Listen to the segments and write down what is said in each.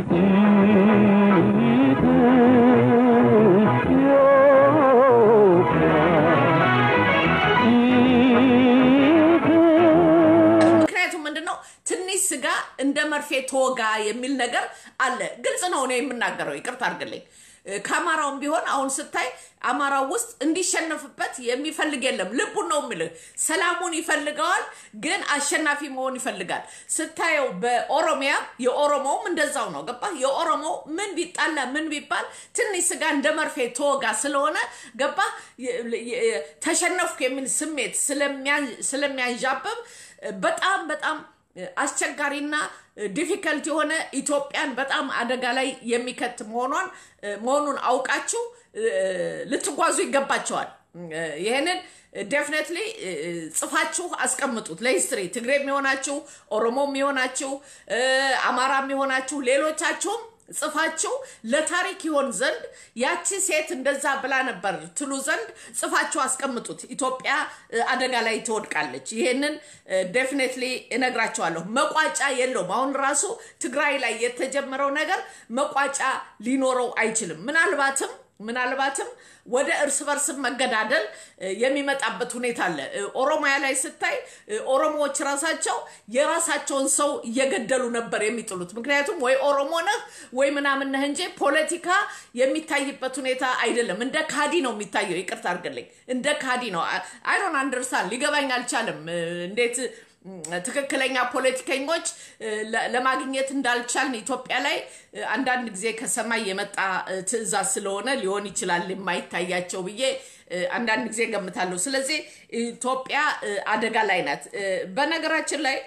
ምክንያቱም ምንድን ነው ትንሽ ስጋ እንደ መርፌ ተወጋ የሚል ነገር አለ። ግልጽ ነው ነው የምናገረው፣ ይቅርታ አድርግልኝ። ከአማራውም ቢሆን አሁን ስታይ አማራው ውስጥ እንዲሸነፍበት የሚፈልግ የለም። ልቡን ነው የምልህ፣ ሰላሙን ይፈልገዋል፣ ግን አሸናፊ መሆን ይፈልጋል። ስታየው በኦሮሚያ የኦሮሞውም እንደዛው ነው። ገባህ? የኦሮሞው ምን ቢጣላ ምን ቢባል ትንሽ ስጋ እንደ መርፌ ተወጋ ስለሆነ ገባህ? ተሸነፍኩ የሚል ስሜት ስለሚያንዣብብ በጣም በጣም አስቸጋሪና ዲፊከልት የሆነ ኢትዮጵያን በጣም አደጋ ላይ የሚከት መሆኗን መሆኑን አውቃችሁ ልትጓዙ ይገባቸዋል። ይህንን ዴፍኔትሊ ጽፋችሁ አስቀምጡት ለሂስትሪ። ትግሬ የሚሆናችሁ ኦሮሞ የሚሆናችሁ አማራ የሚሆናችሁ ሌሎቻችሁም ጽፋችሁ ለታሪክ ይሆን ዘንድ ያቺ ሴት እንደዛ ብላ ነበር ትሉ ዘንድ ጽፋችሁ አስቀምጡት። ኢትዮጵያ አደጋ ላይ ትወድቃለች። ይሄንን ዴፊኔትሊ እነግራቸዋለሁ። መቋጫ የለውም። አሁን ራሱ ትግራይ ላይ የተጀመረው ነገር መቋጫ ሊኖረው አይችልም። ምናልባትም ምናልባትም ወደ እርስ በርስ መገዳደል የሚመጣበት ሁኔታ አለ። ኦሮሚያ ላይ ስታይ ኦሮሞዎች ራሳቸው የራሳቸውን ሰው እየገደሉ ነበር የሚጥሉት። ምክንያቱም ወይ ኦሮሞ ነህ ወይ ምናምን ነህ እንጂ ፖለቲካ የሚታይበት ሁኔታ አይደለም። እንደ ካዲ ነው የሚታየው። ይቅርታ አድርግልኝ፣ እንደ ካዲ ነው። አይዶን አንደርስታንድ ሊገባኝ አልቻለም እንዴት ትክክለኛ ፖለቲከኞች ለማግኘት እንዳልቻልን ኢትዮጵያ ላይ አንዳንድ ጊዜ ከሰማይ የመጣ ትዕዛዝ ስለሆነ ሊሆን ይችላል የማይታያቸው ብዬ አንዳንድ ጊዜ ገምታለሁ። ስለዚህ ኢትዮጵያ አደጋ ላይ ናት። በነገራችን ላይ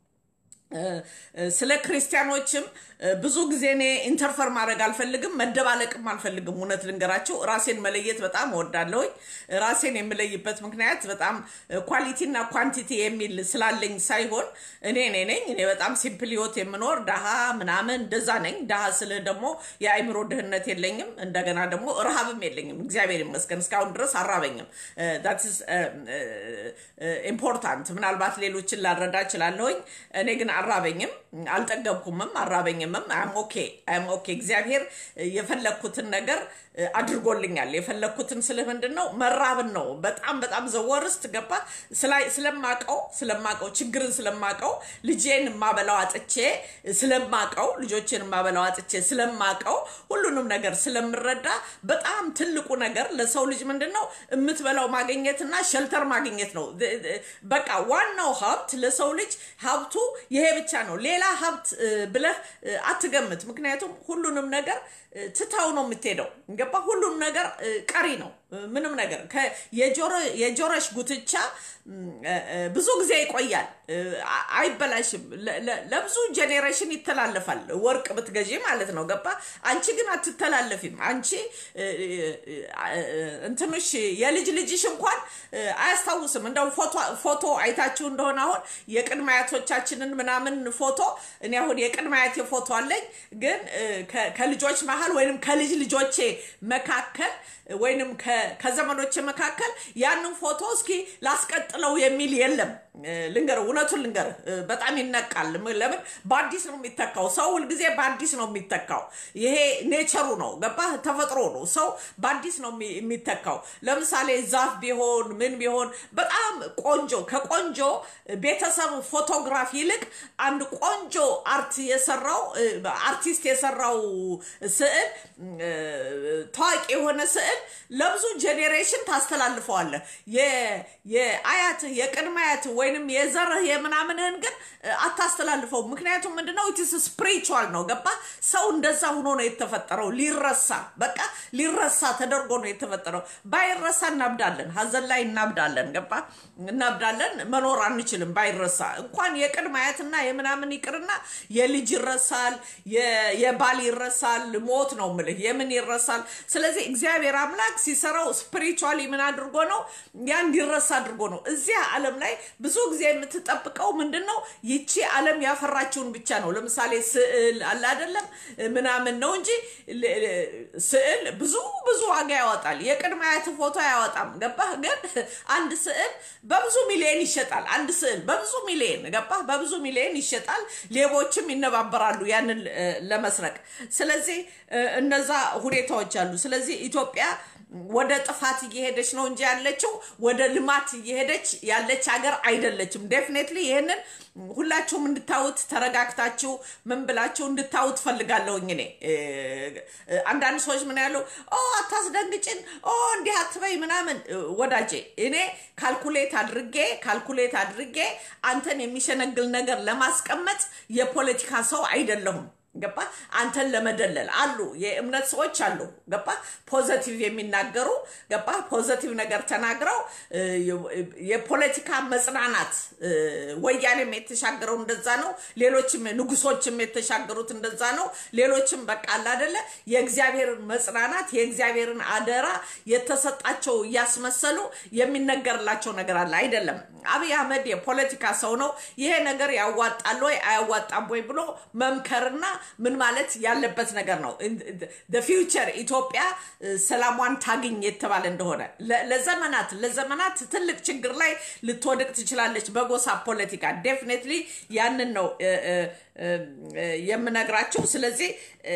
ስለ ክርስቲያኖችም ብዙ ጊዜ እኔ ኢንተርፈር ማድረግ አልፈልግም፣ መደባለቅም አልፈልግም። እውነት ልንገራቸው ራሴን መለየት በጣም እወዳለሁኝ። ራሴን የምለይበት ምክንያት በጣም ኳሊቲና ኳንቲቲ የሚል ስላለኝ ሳይሆን እኔ እኔ ነኝ። እኔ በጣም ሲምፕል ህይወት የምኖር ድሃ ምናምን እንደዛ ነኝ። ድሃ ስልህ ደግሞ የአይምሮ ድህነት የለኝም፣ እንደገና ደግሞ ረሃብም የለኝም። እግዚአብሔር ይመስገን እስካሁን ድረስ አራበኝም። ዳትስ ኢምፖርታንት። ምናልባት ሌሎችን ላረዳ እችላለሁኝ። እኔ ግን አራበኝም፣ አልጠገብኩምም፣ አራበኝምም። አም ኦኬ አም ኦኬ። እግዚአብሔር የፈለግኩትን ነገር አድርጎልኛል። የፈለግኩትን ስልህ ምንድን ነው መራብን ነው። በጣም በጣም ዘወርስት ገባ ስለማቀው ስለማቀው ችግርን ስለማቀው ልጄን የማበላው አጥቼ ስለማቀው ልጆችን የማበላው አጥቼ ስለማቀው ሁሉንም ነገር ስለምረዳ በጣም ትልቁ ነገር ለሰው ልጅ ምንድን ነው የምትበላው ማግኘትና ሸልተር ማግኘት ነው። በቃ ዋናው ሀብት ለሰው ልጅ ሀብቱ ይሄ ብቻ ነው። ሌላ ሀብት ብለህ አትገምት። ምክንያቱም ሁሉንም ነገር ትታው ነው የምትሄደው። ገባ? ሁሉም ነገር ቀሪ ነው። ምንም ነገር የጆሮሽ ጉትቻ ብዙ ጊዜ ይቆያል፣ አይበላሽም። ለብዙ ጄኔሬሽን ይተላለፋል። ወርቅ ብትገዢ ማለት ነው። ገባ? አንቺ ግን አትተላለፊም። አንቺ እንትንሽ የልጅ ልጅሽ እንኳን አያስታውስም። እንደው ፎቶ አይታችሁ እንደሆነ አሁን የቅድመ አያቶቻችንን ምናምን ፎቶ እኔ አሁን የቅድመ አያቴ ፎቶ አለኝ፣ ግን ከልጆች መሀል ወይንም ከልጅ ልጆቼ መካከል ወይንም ከዘመዶቼ መካከል ያንን ፎቶ እስኪ ላስቀጥለው የሚል የለም። ልንገርህ፣ እውነቱን ልንገርህ፣ በጣም ይነቃል። ለምን በአዲስ ነው የሚተካው? ሰው ሁልጊዜ በአዲስ ነው የሚተካው። ይሄ ኔቸሩ ነው፣ ገባህ? ተፈጥሮ ነው። ሰው በአዲስ ነው የሚተካው። ለምሳሌ ዛፍ ቢሆን ምን ቢሆን በጣም ቆንጆ ከቆንጆ ቤተሰብ ፎቶግራፍ ይልቅ አንድ ቆንጆ አርት የሰራው አርቲስት የሰራው ስዕል ታዋቂ የሆነ ስዕል ለብዙ ጄኔሬሽን ታስተላልፈዋለህ። የአያትህ የቅድመ አያትህ ወይንም የዘርህ የምናምንህን ግን አታስተላልፈው። ምክንያቱም ምንድነው ኢትስ ስፕሪቹዋል ነው። ገባ? ሰው እንደዛ ሆኖ ነው የተፈጠረው። ሊረሳ በቃ ሊረሳ ተደርጎ ነው የተፈጠረው። ባይረሳ እናብዳለን፣ ሀዘን ላይ እናብዳለን። ገባ? እናብዳለን። መኖር አንችልም ባይረሳ። እንኳን የቅድመ አያትና የምናምን ይቅርና የልጅ ይረሳል፣ የባል ይረሳል። ሞት ነው ምልህ የምን ይረሳል። ስለዚህ እግዚአብሔር አምላክ ሲሰራው ስፒሪቹዋሊ ምን አድርጎ ነው ያ እንዲረሳ አድርጎ ነው። እዚያ ዓለም ላይ ብዙ ጊዜ የምትጠብቀው ምንድን ነው? ይቺ ዓለም ያፈራችውን ብቻ ነው። ለምሳሌ ስዕል አለ አይደለም ምናምን ነው እንጂ ስዕል ብዙ ብዙ ዋጋ ያወጣል። የቅድመ አያት ፎቶ አያወጣም። ገባህ? ግን አንድ ስዕል በብዙ ሚሊዮን ይሸጣል። አንድ ስዕል በብዙ ሚሊዮን ገባህ? በብዙ ሚሊዮን በሚሊየን ይሸጣል። ሌቦችም ይነባበራሉ ያንን እ፣ ለመስረቅ። ስለዚህ እ፣ እነዛ ሁኔታዎች አሉ። ስለዚህ ኢትዮጵያ ወደ ጥፋት እየሄደች ነው እንጂ ያለችው ወደ ልማት እየሄደች ያለች ሀገር አይደለችም። ዴፊኔትሊ ይህንን ሁላችሁም እንድታዩት ተረጋግታችሁ ምን ብላችሁ እንድታዩት ፈልጋለሁኝ። እኔ እ፣ እ፣ አንዳንድ ሰዎች ምን ያሉ ኦ አታስደንግጭን፣ ኦ እንዲህ አትበይ ምናምን። እ፣ ወዳጄ እኔ ካልኩሌት አድርጌ ካልኩሌት አድርጌ አንተን የሚሸነግል ነገር ለማስቀመጥ የፖለቲካ ሰው አይደለሁም። ገባ አንተን ለመደለል አሉ የእምነት ሰዎች አሉ ገባ ፖዘቲቭ የሚናገሩ ገባ ፖዘቲቭ ነገር ተናግረው እ፣ የፖለቲካ መጽናናት እ፣ ወያኔም የተሻገረው እንደዛ ነው ሌሎችም ንጉሶችም የተሻገሩት እንደዛ ነው ሌሎችም በቃ አለ አደለ የእግዚአብሔርን መጽናናት የእግዚአብሔርን አደራ የተሰጣቸው እያስመሰሉ የሚነገርላቸው ነገር አለ አይደለም አብይ አህመድ የፖለቲካ ሰው ነው ይሄ ነገር ያዋጣል ወይ አያዋጣም ወይ ብሎ መምከርና ምን ማለት ያለበት ነገር ነው ፊውቸር ኢትዮጵያ እ፣ ሰላሟን ታግኝ የተባለ እንደሆነ ለ- ለዘመናት ለዘመናት ትልቅ ችግር ላይ ልትወድቅ ትችላለች በጎሳ ፖለቲካ ዴፊኔትሊ ያንን ነው እ፣ እ፣ እ፣ የምነግራቸው ስለዚህ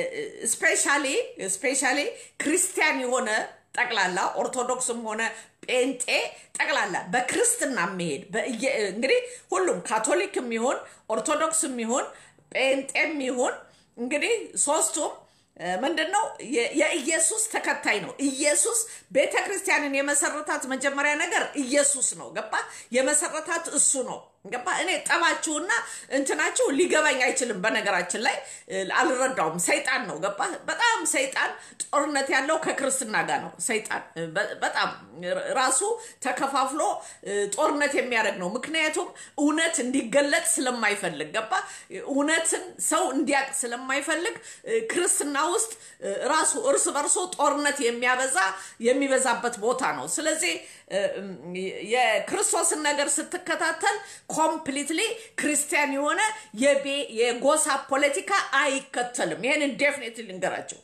ስፔሻሊ ስፔሻሊ ክርስቲያን የሆነ ጠቅላላ ኦርቶዶክስም ሆነ ጴንጤ ጠቅላላ በክርስትና የሚሄድ በእየ- እንግዲህ ሁሉም ካቶሊክም ይሁን ኦርቶዶክስም ይሁን ጴንጤም ይሁን እንግዲህ ሶስቱም እ፣ ምንድን ነው የ- የኢየሱስ ተከታይ ነው። ኢየሱስ ቤተ ክርስቲያንን የመሰረታት መጀመሪያ ነገር ኢየሱስ ነው። ገባ? የመሰረታት እሱ ነው። ገባ? እኔ ጠባችሁና እንትናችሁ ሊገባኝ አይችልም። በነገራችን ላይ እ፣ አልረዳውም። ሰይጣን ነው። ገባ? በጣም ሰይጣን ጦርነት ያለው ከክርስትና ጋር ነው። ሰይጣን እ፣ በ- በጣም ራሱ ተከፋፍሎ እ፣ ጦርነት የሚያደርግ ነው። ምክንያቱም እውነት እንዲገለጥ ስለማይፈልግ ገባ? እውነትን ሰው እንዲያቅ ስለማይፈልግ እ፣ ክርስትና ውስጥ እ፣ ራሱ እርስ በርሶ ጦርነት የሚያበዛ የሚበዛበት ቦታ ነው። ስለዚህ እ፣ እም፣ የክርስቶስን ነገር ስትከታተል ኮምፕሊትሊ ክርስቲያን የሆነ የቤ- የጎሳ ፖለቲካ አይከተልም። ይህንን ዴፊኔትሊ ልንገራቸው።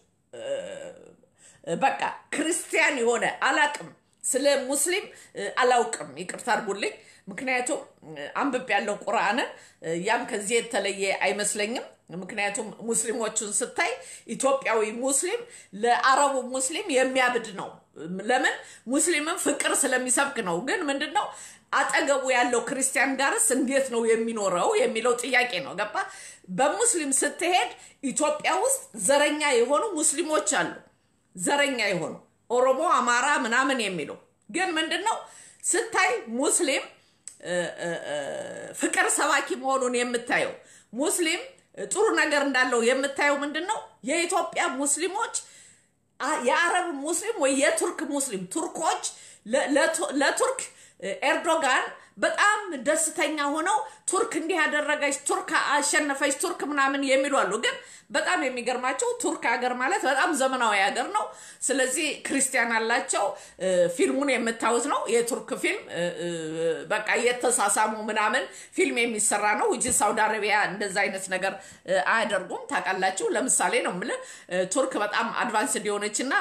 በቃ ክርስቲያን የሆነ አላቅም ስለ ሙስሊም እ፣ አላውቅም ይቅርታ አድርጉልኝ ምክንያቱም እ፣ አንብቤ ያለው ቁርአንን እ፣ ያም ከዚህ የተለየ አይመስለኝም ምክንያቱም ሙስሊሞቹን ስታይ ኢትዮጵያዊ ሙስሊም ለአረቡ ሙስሊም የሚያብድ ነው ለምን ሙስሊምን ፍቅር ስለሚሰብክ ነው ግን ምንድን ነው አጠገቡ ያለው ክርስቲያን ጋርስ እንዴት ነው የሚኖረው የሚለው ጥያቄ ነው ገባ በሙስሊም ስትሄድ ኢትዮጵያ ውስጥ ዘረኛ የሆኑ ሙስሊሞች አሉ ዘረኛ የሆኑ ኦሮሞ፣ አማራ ምናምን የሚሉ ግን ምንድን ነው ስታይ ሙስሊም እ፣ እ፣ እ፣ ፍቅር ሰባኪ መሆኑን የምታየው ሙስሊም እ፣ ጥሩ ነገር እንዳለው የምታየው ምንድን ነው የኢትዮጵያ ሙስሊሞች አ- የአረብ ሙስሊም ወይ የቱርክ ሙስሊም ቱርኮች ለ- ለቱ- ለቱርክ እ፣ ኤርዶጋን በጣም ደስተኛ ሆነው ቱርክ እንዲህ ያደረገች ቱርክ አሸነፈች ቱርክ ምናምን የሚሉ አሉ። ግን በጣም የሚገርማቸው ቱርክ ሀገር ማለት በጣም ዘመናዊ ሀገር ነው። ስለዚህ ክርስቲያን አላቸው። እ፣ ፊልሙን የምታዩት ነው የቱርክ ፊልም እ፣ እ፣ በቃ እየተሳሳሙ ምናምን ፊልም የሚሰራ ነው ውጭ ሳውዲ አረቢያ እንደዛ አይነት ነገር እ፣ አያደርጉም። ታውቃላችሁ። ለምሳሌ ነው የምልህ እ፣ ቱርክ በጣም አድቫንስድ የሆነች እና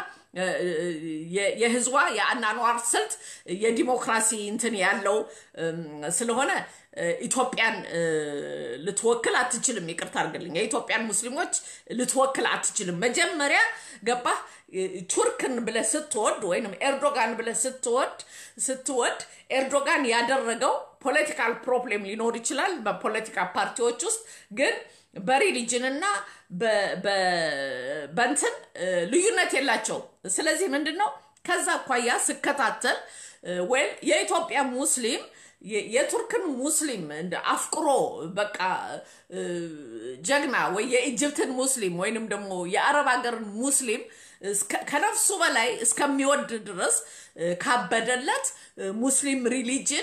የ- የህዝቧ የአናኗር ስልት የዲሞክራሲ እንትን ያለው እም፣ ስለሆነ እ፣ ኢትዮጵያን እ፣ ልትወክል አትችልም። ይቅርታ አድርግልኝ። የኢትዮጵያን ሙስሊሞች ልትወክል አትችልም። መጀመሪያ ገባህ እ፣ ቱርክን ብለህ ስትወድ ወይም ኤርዶጋን ብለህ ስትወድ ስትወድ ኤርዶጋን ያደረገው ፖለቲካል ፕሮብሌም ሊኖር ይችላል በፖለቲካ ፓርቲዎች ውስጥ ግን በሪሊጅንና በ- በ- በንትን እ፣ ልዩነት የላቸው። ስለዚህ ምንድን ነው ከዛ አኳያ ስከታተል ወይ የኢትዮጵያ ሙስሊም የ- የቱርክን ሙስሊም እንደ አፍቅሮ በቃ እ፣ ጀግና ወይ የኢጅፕትን ሙስሊም ወይንም ደግሞ የአረብ ሀገርን ሙስሊም እስከ- ከነፍሱ በላይ እስከሚወድ ድረስ እ፣ ካበደለት እ፣ ሙስሊም ሪሊጅን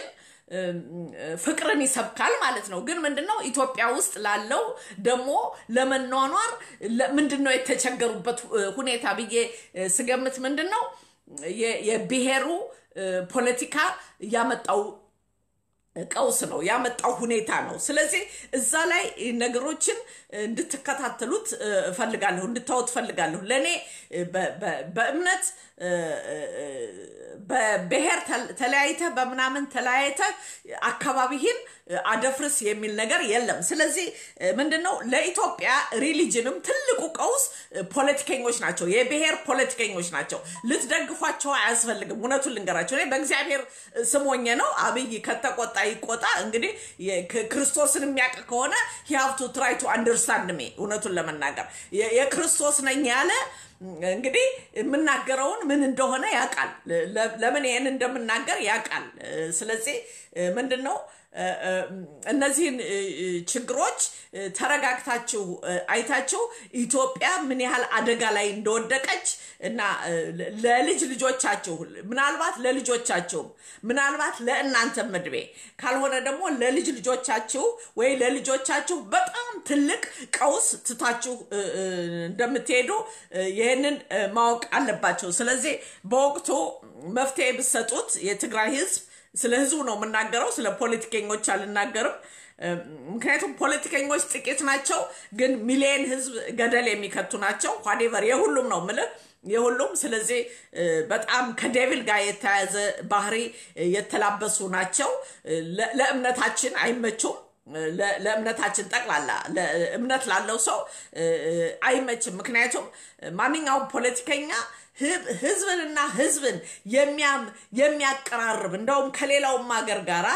ፍቅርን ይሰብካል ማለት ነው። ግን ምንድነው ኢትዮጵያ ውስጥ ላለው ደግሞ ለመኗኗር ለ- ምንድነው የተቸገሩበት እ፣ ሁኔታ ብዬ እ፣ ስገምት ምንድን ነው የ- የብሔሩ እ፣ ፖለቲካ ያመጣው ቀውስ ነው ያመጣው ሁኔታ ነው። ስለዚህ እዛ ላይ ነገሮችን እንድትከታተሉት እፈልጋለሁ፣ እንድታወት እፈልጋለሁ። ለእኔ በእምነት በብሔር ተለያይተህ በምናምን ተለያይተህ አካባቢህን አደፍርስ የሚል ነገር የለም። ስለዚህ ምንድን ነው ለኢትዮጵያ ሪሊጅንም ትልቁ ቀውስ ፖለቲከኞች ናቸው፣ የብሔር ፖለቲከኞች ናቸው። ልትደግፏቸው አያስፈልግም። እውነቱን ልንገራቸው፣ እኔ በእግዚአብሔር ስሞኘ ነው። አብይ ከተቆጣ ይቆጣ። እንግዲህ ክርስቶስን የሚያውቅ ከሆነ ሂያብቱ ትራይ ቱ አንደርስታንድ ሜ እውነቱን ለመናገር የክርስቶስ ነኝ ያለ እንግዲህ የምናገረውን ምን እንደሆነ ያውቃል። ለምን ይህን እንደምናገር ያውቃል። ስለዚህ ምንድን ነው እነዚህን ችግሮች ተረጋግታችሁ አይታችሁ ኢትዮጵያ ምን ያህል አደጋ ላይ እንደወደቀች እና ለልጅ ልጆቻችሁ ምናልባት ለልጆቻችሁም ምናልባት ለእናንተ ምድቤ ካልሆነ ደግሞ ለልጅ ልጆቻችሁ ወይ ለልጆቻችሁ በጣም ትልቅ ቀውስ ትታችሁ እንደምትሄዱ ይህንን ማወቅ አለባቸው። ስለዚህ በወቅቱ መፍትሄ ብትሰጡት የትግራይ ህዝብ ስለ ህዝቡ ነው የምናገረው፣ ስለ ፖለቲከኞች አልናገርም። ምክንያቱም ፖለቲከኞች ጥቂት ናቸው፣ ግን ሚሊየን ህዝብ ገደል የሚከቱ ናቸው። ኋዴቨር የሁሉም ነው ምልህ የሁሉም ስለዚህ በጣም ከዴቪል ጋር የተያያዘ ባህሪ የተላበሱ ናቸው። ለእምነታችን አይመቹም። ለእምነታችን ጠቅላላ እምነት ላለው ሰው አይመችም። ምክንያቱም ማንኛውም ፖለቲከኛ ህዝብንና ህዝብን የሚያቀራርብ እንደውም ከሌላውም ሀገር ጋራ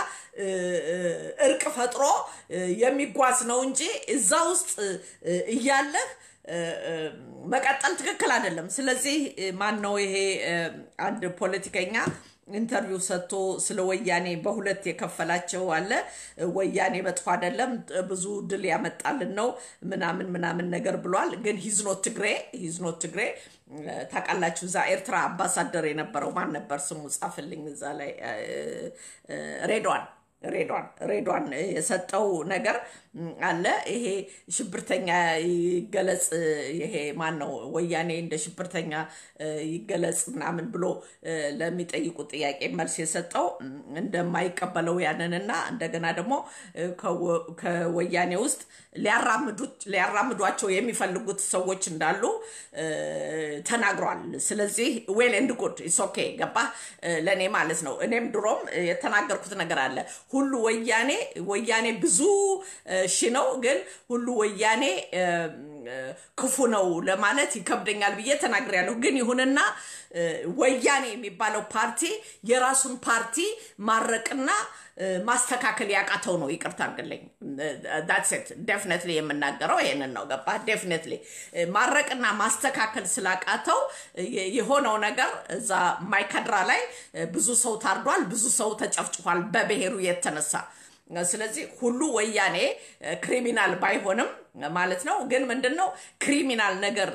እርቅ ፈጥሮ የሚጓዝ ነው እንጂ እዛ ውስጥ እያለህ መቀጠል ትክክል አይደለም። ስለዚህ ማን ነው ይሄ አንድ ፖለቲከኛ ኢንተርቪው ሰጥቶ ስለ ወያኔ በሁለት የከፈላቸው አለ። ወያኔ መጥፎ አይደለም፣ ብዙ ድል ያመጣልን ነው ምናምን ምናምን ነገር ብሏል። ግን ሂዝኖት ትግሬ ሂዝኖት ትግሬ ታውቃላችሁ። እዛ ኤርትራ አምባሳደር የነበረው ማን ነበር ስሙ? ጻፍልኝ እዛ ላይ ሬድዋን ሬዷን ሬዷን የሰጠው ነገር አለ። ይሄ ሽብርተኛ ይገለጽ፣ ይሄ ማን ነው ወያኔ እንደ ሽብርተኛ ይገለጽ ምናምን ብሎ ለሚጠይቁ ጥያቄ መልስ የሰጠው እንደማይቀበለው ያንንና እንደገና ደግሞ ከወያኔ ውስጥ ሊያራምዷቸው የሚፈልጉት ሰዎች እንዳሉ ተናግሯል። ስለዚህ ዌል ኤንድ ጉድ ኢስ ኦኬ ገባ ለእኔ ማለት ነው። እኔም ድሮም የተናገርኩት ነገር አለ ሁሉ ወያኔ ወያኔ ብዙ ሺ ነው፣ ግን ሁሉ ወያኔ ክፉ ነው ለማለት ይከብደኛል ብዬ ተናግሬያለሁ። ግን ይሁንና ወያኔ የሚባለው ፓርቲ የራሱን ፓርቲ ማረቅና ማስተካከል ያቃተው ነው። ይቅርታ አድርግልኝ። ዳትሴት ዴፍኔትሊ የምናገረው ይሄንን ነው። ገባ? ዴፍኔትሊ ማረቅና ማስተካከል ስላቃተው የሆነው ነገር እዛ ማይካድራ ላይ ብዙ ሰው ታርዷል፣ ብዙ ሰው ተጨፍጭፏል በብሔሩ የተነሳ ስለዚህ ሁሉ ወያኔ ክሪሚናል ባይሆንም ማለት ነው። ግን ምንድን ነው ክሪሚናል ነገር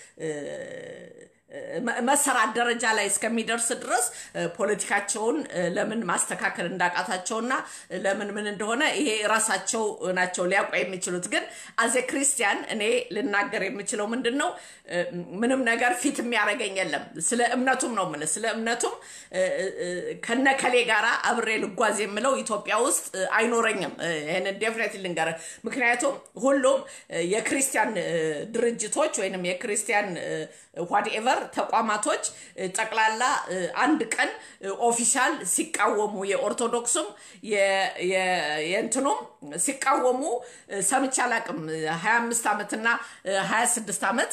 መሰራት ደረጃ ላይ እስከሚደርስ ድረስ ፖለቲካቸውን ለምን ማስተካከል እንዳቃታቸውና ለምን ምን እንደሆነ ይሄ ራሳቸው ናቸው ሊያውቁ የሚችሉት። ግን አዜ ክርስቲያን እኔ ልናገር የምችለው ምንድን ነው ምንም ነገር ፊት የሚያደርገኝ የለም። ስለ እምነቱም ነው የምልህ። ስለ እምነቱም ከነከሌ ጋራ አብሬ ልጓዝ የምለው ኢትዮጵያ ውስጥ አይኖረኝም። ይህንን ዴፍኔት ልንገርህ። ምክንያቱም ሁሉም የክርስቲያን ድርጅቶች ወይንም የክርስቲያን ዋትኤቨር ተቋማቶች ጠቅላላ አንድ ቀን ኦፊሻል ሲቃወሙ የኦርቶዶክሱም የእንትኑም ሲቃወሙ ሰምቼ አላቅም። 25 ዓመትና 26 ዓመት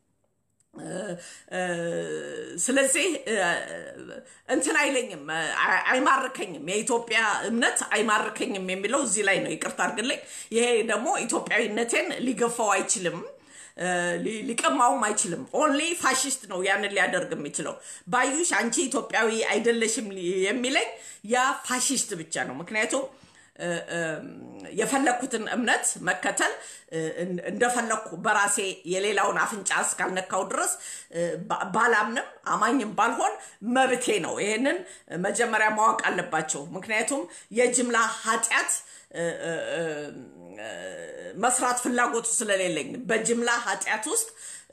ስለዚህ እንትን አይለኝም፣ አይማርከኝም። የኢትዮጵያ እምነት አይማርከኝም የሚለው እዚህ ላይ ነው። ይቅርታ አድርግልኝ። ይሄ ደግሞ ኢትዮጵያዊነቴን ሊገፋው አይችልም ሊቀማውም አይችልም። ኦንሊ ፋሽስት ነው ያንን ሊያደርግ የሚችለው። ባዩሽ አንቺ ኢትዮጵያዊ አይደለሽም የሚለኝ ያ ፋሽስት ብቻ ነው። ምክንያቱም የፈለግኩትን እምነት መከተል እንደፈለግኩ በራሴ የሌላውን አፍንጫ እስካልነካው ድረስ ባላምንም አማኝም ባልሆን መብቴ ነው። ይሄንን መጀመሪያ ማወቅ አለባቸው። ምክንያቱም የጅምላ ኃጢአት መስራት ፍላጎቱ ስለሌለኝ በጅምላ ኃጢአት ውስጥ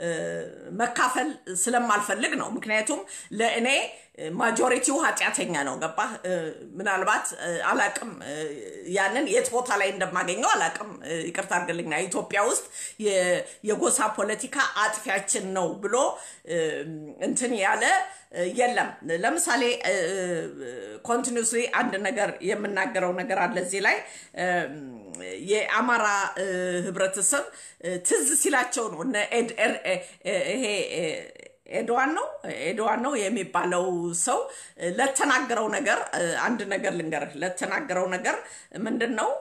መካፈል ስለማልፈልግ ነው። ምክንያቱም ለእኔ ማጆሪቲው ኃጢአተኛ ነው። ገባ? ምናልባት አላቅም፣ ያንን የት ቦታ ላይ እንደማገኘው አላቅም። ይቅርታ አድርግልኛ። ኢትዮጵያ ውስጥ የጎሳ ፖለቲካ አጥፊያችን ነው ብሎ እንትን ያለ የለም። ለምሳሌ ኮንቲኒስሊ አንድ ነገር የምናገረው ነገር አለ እዚህ ላይ የአማራ ህብረተሰብ ትዝ ሲላቸው ነው ይሄ ኤድዋን ነው ኤድዋን ነው የሚባለው ሰው ለተናገረው ነገር አንድ ነገር ልንገርህ። ለተናገረው ነገር ምንድን ነው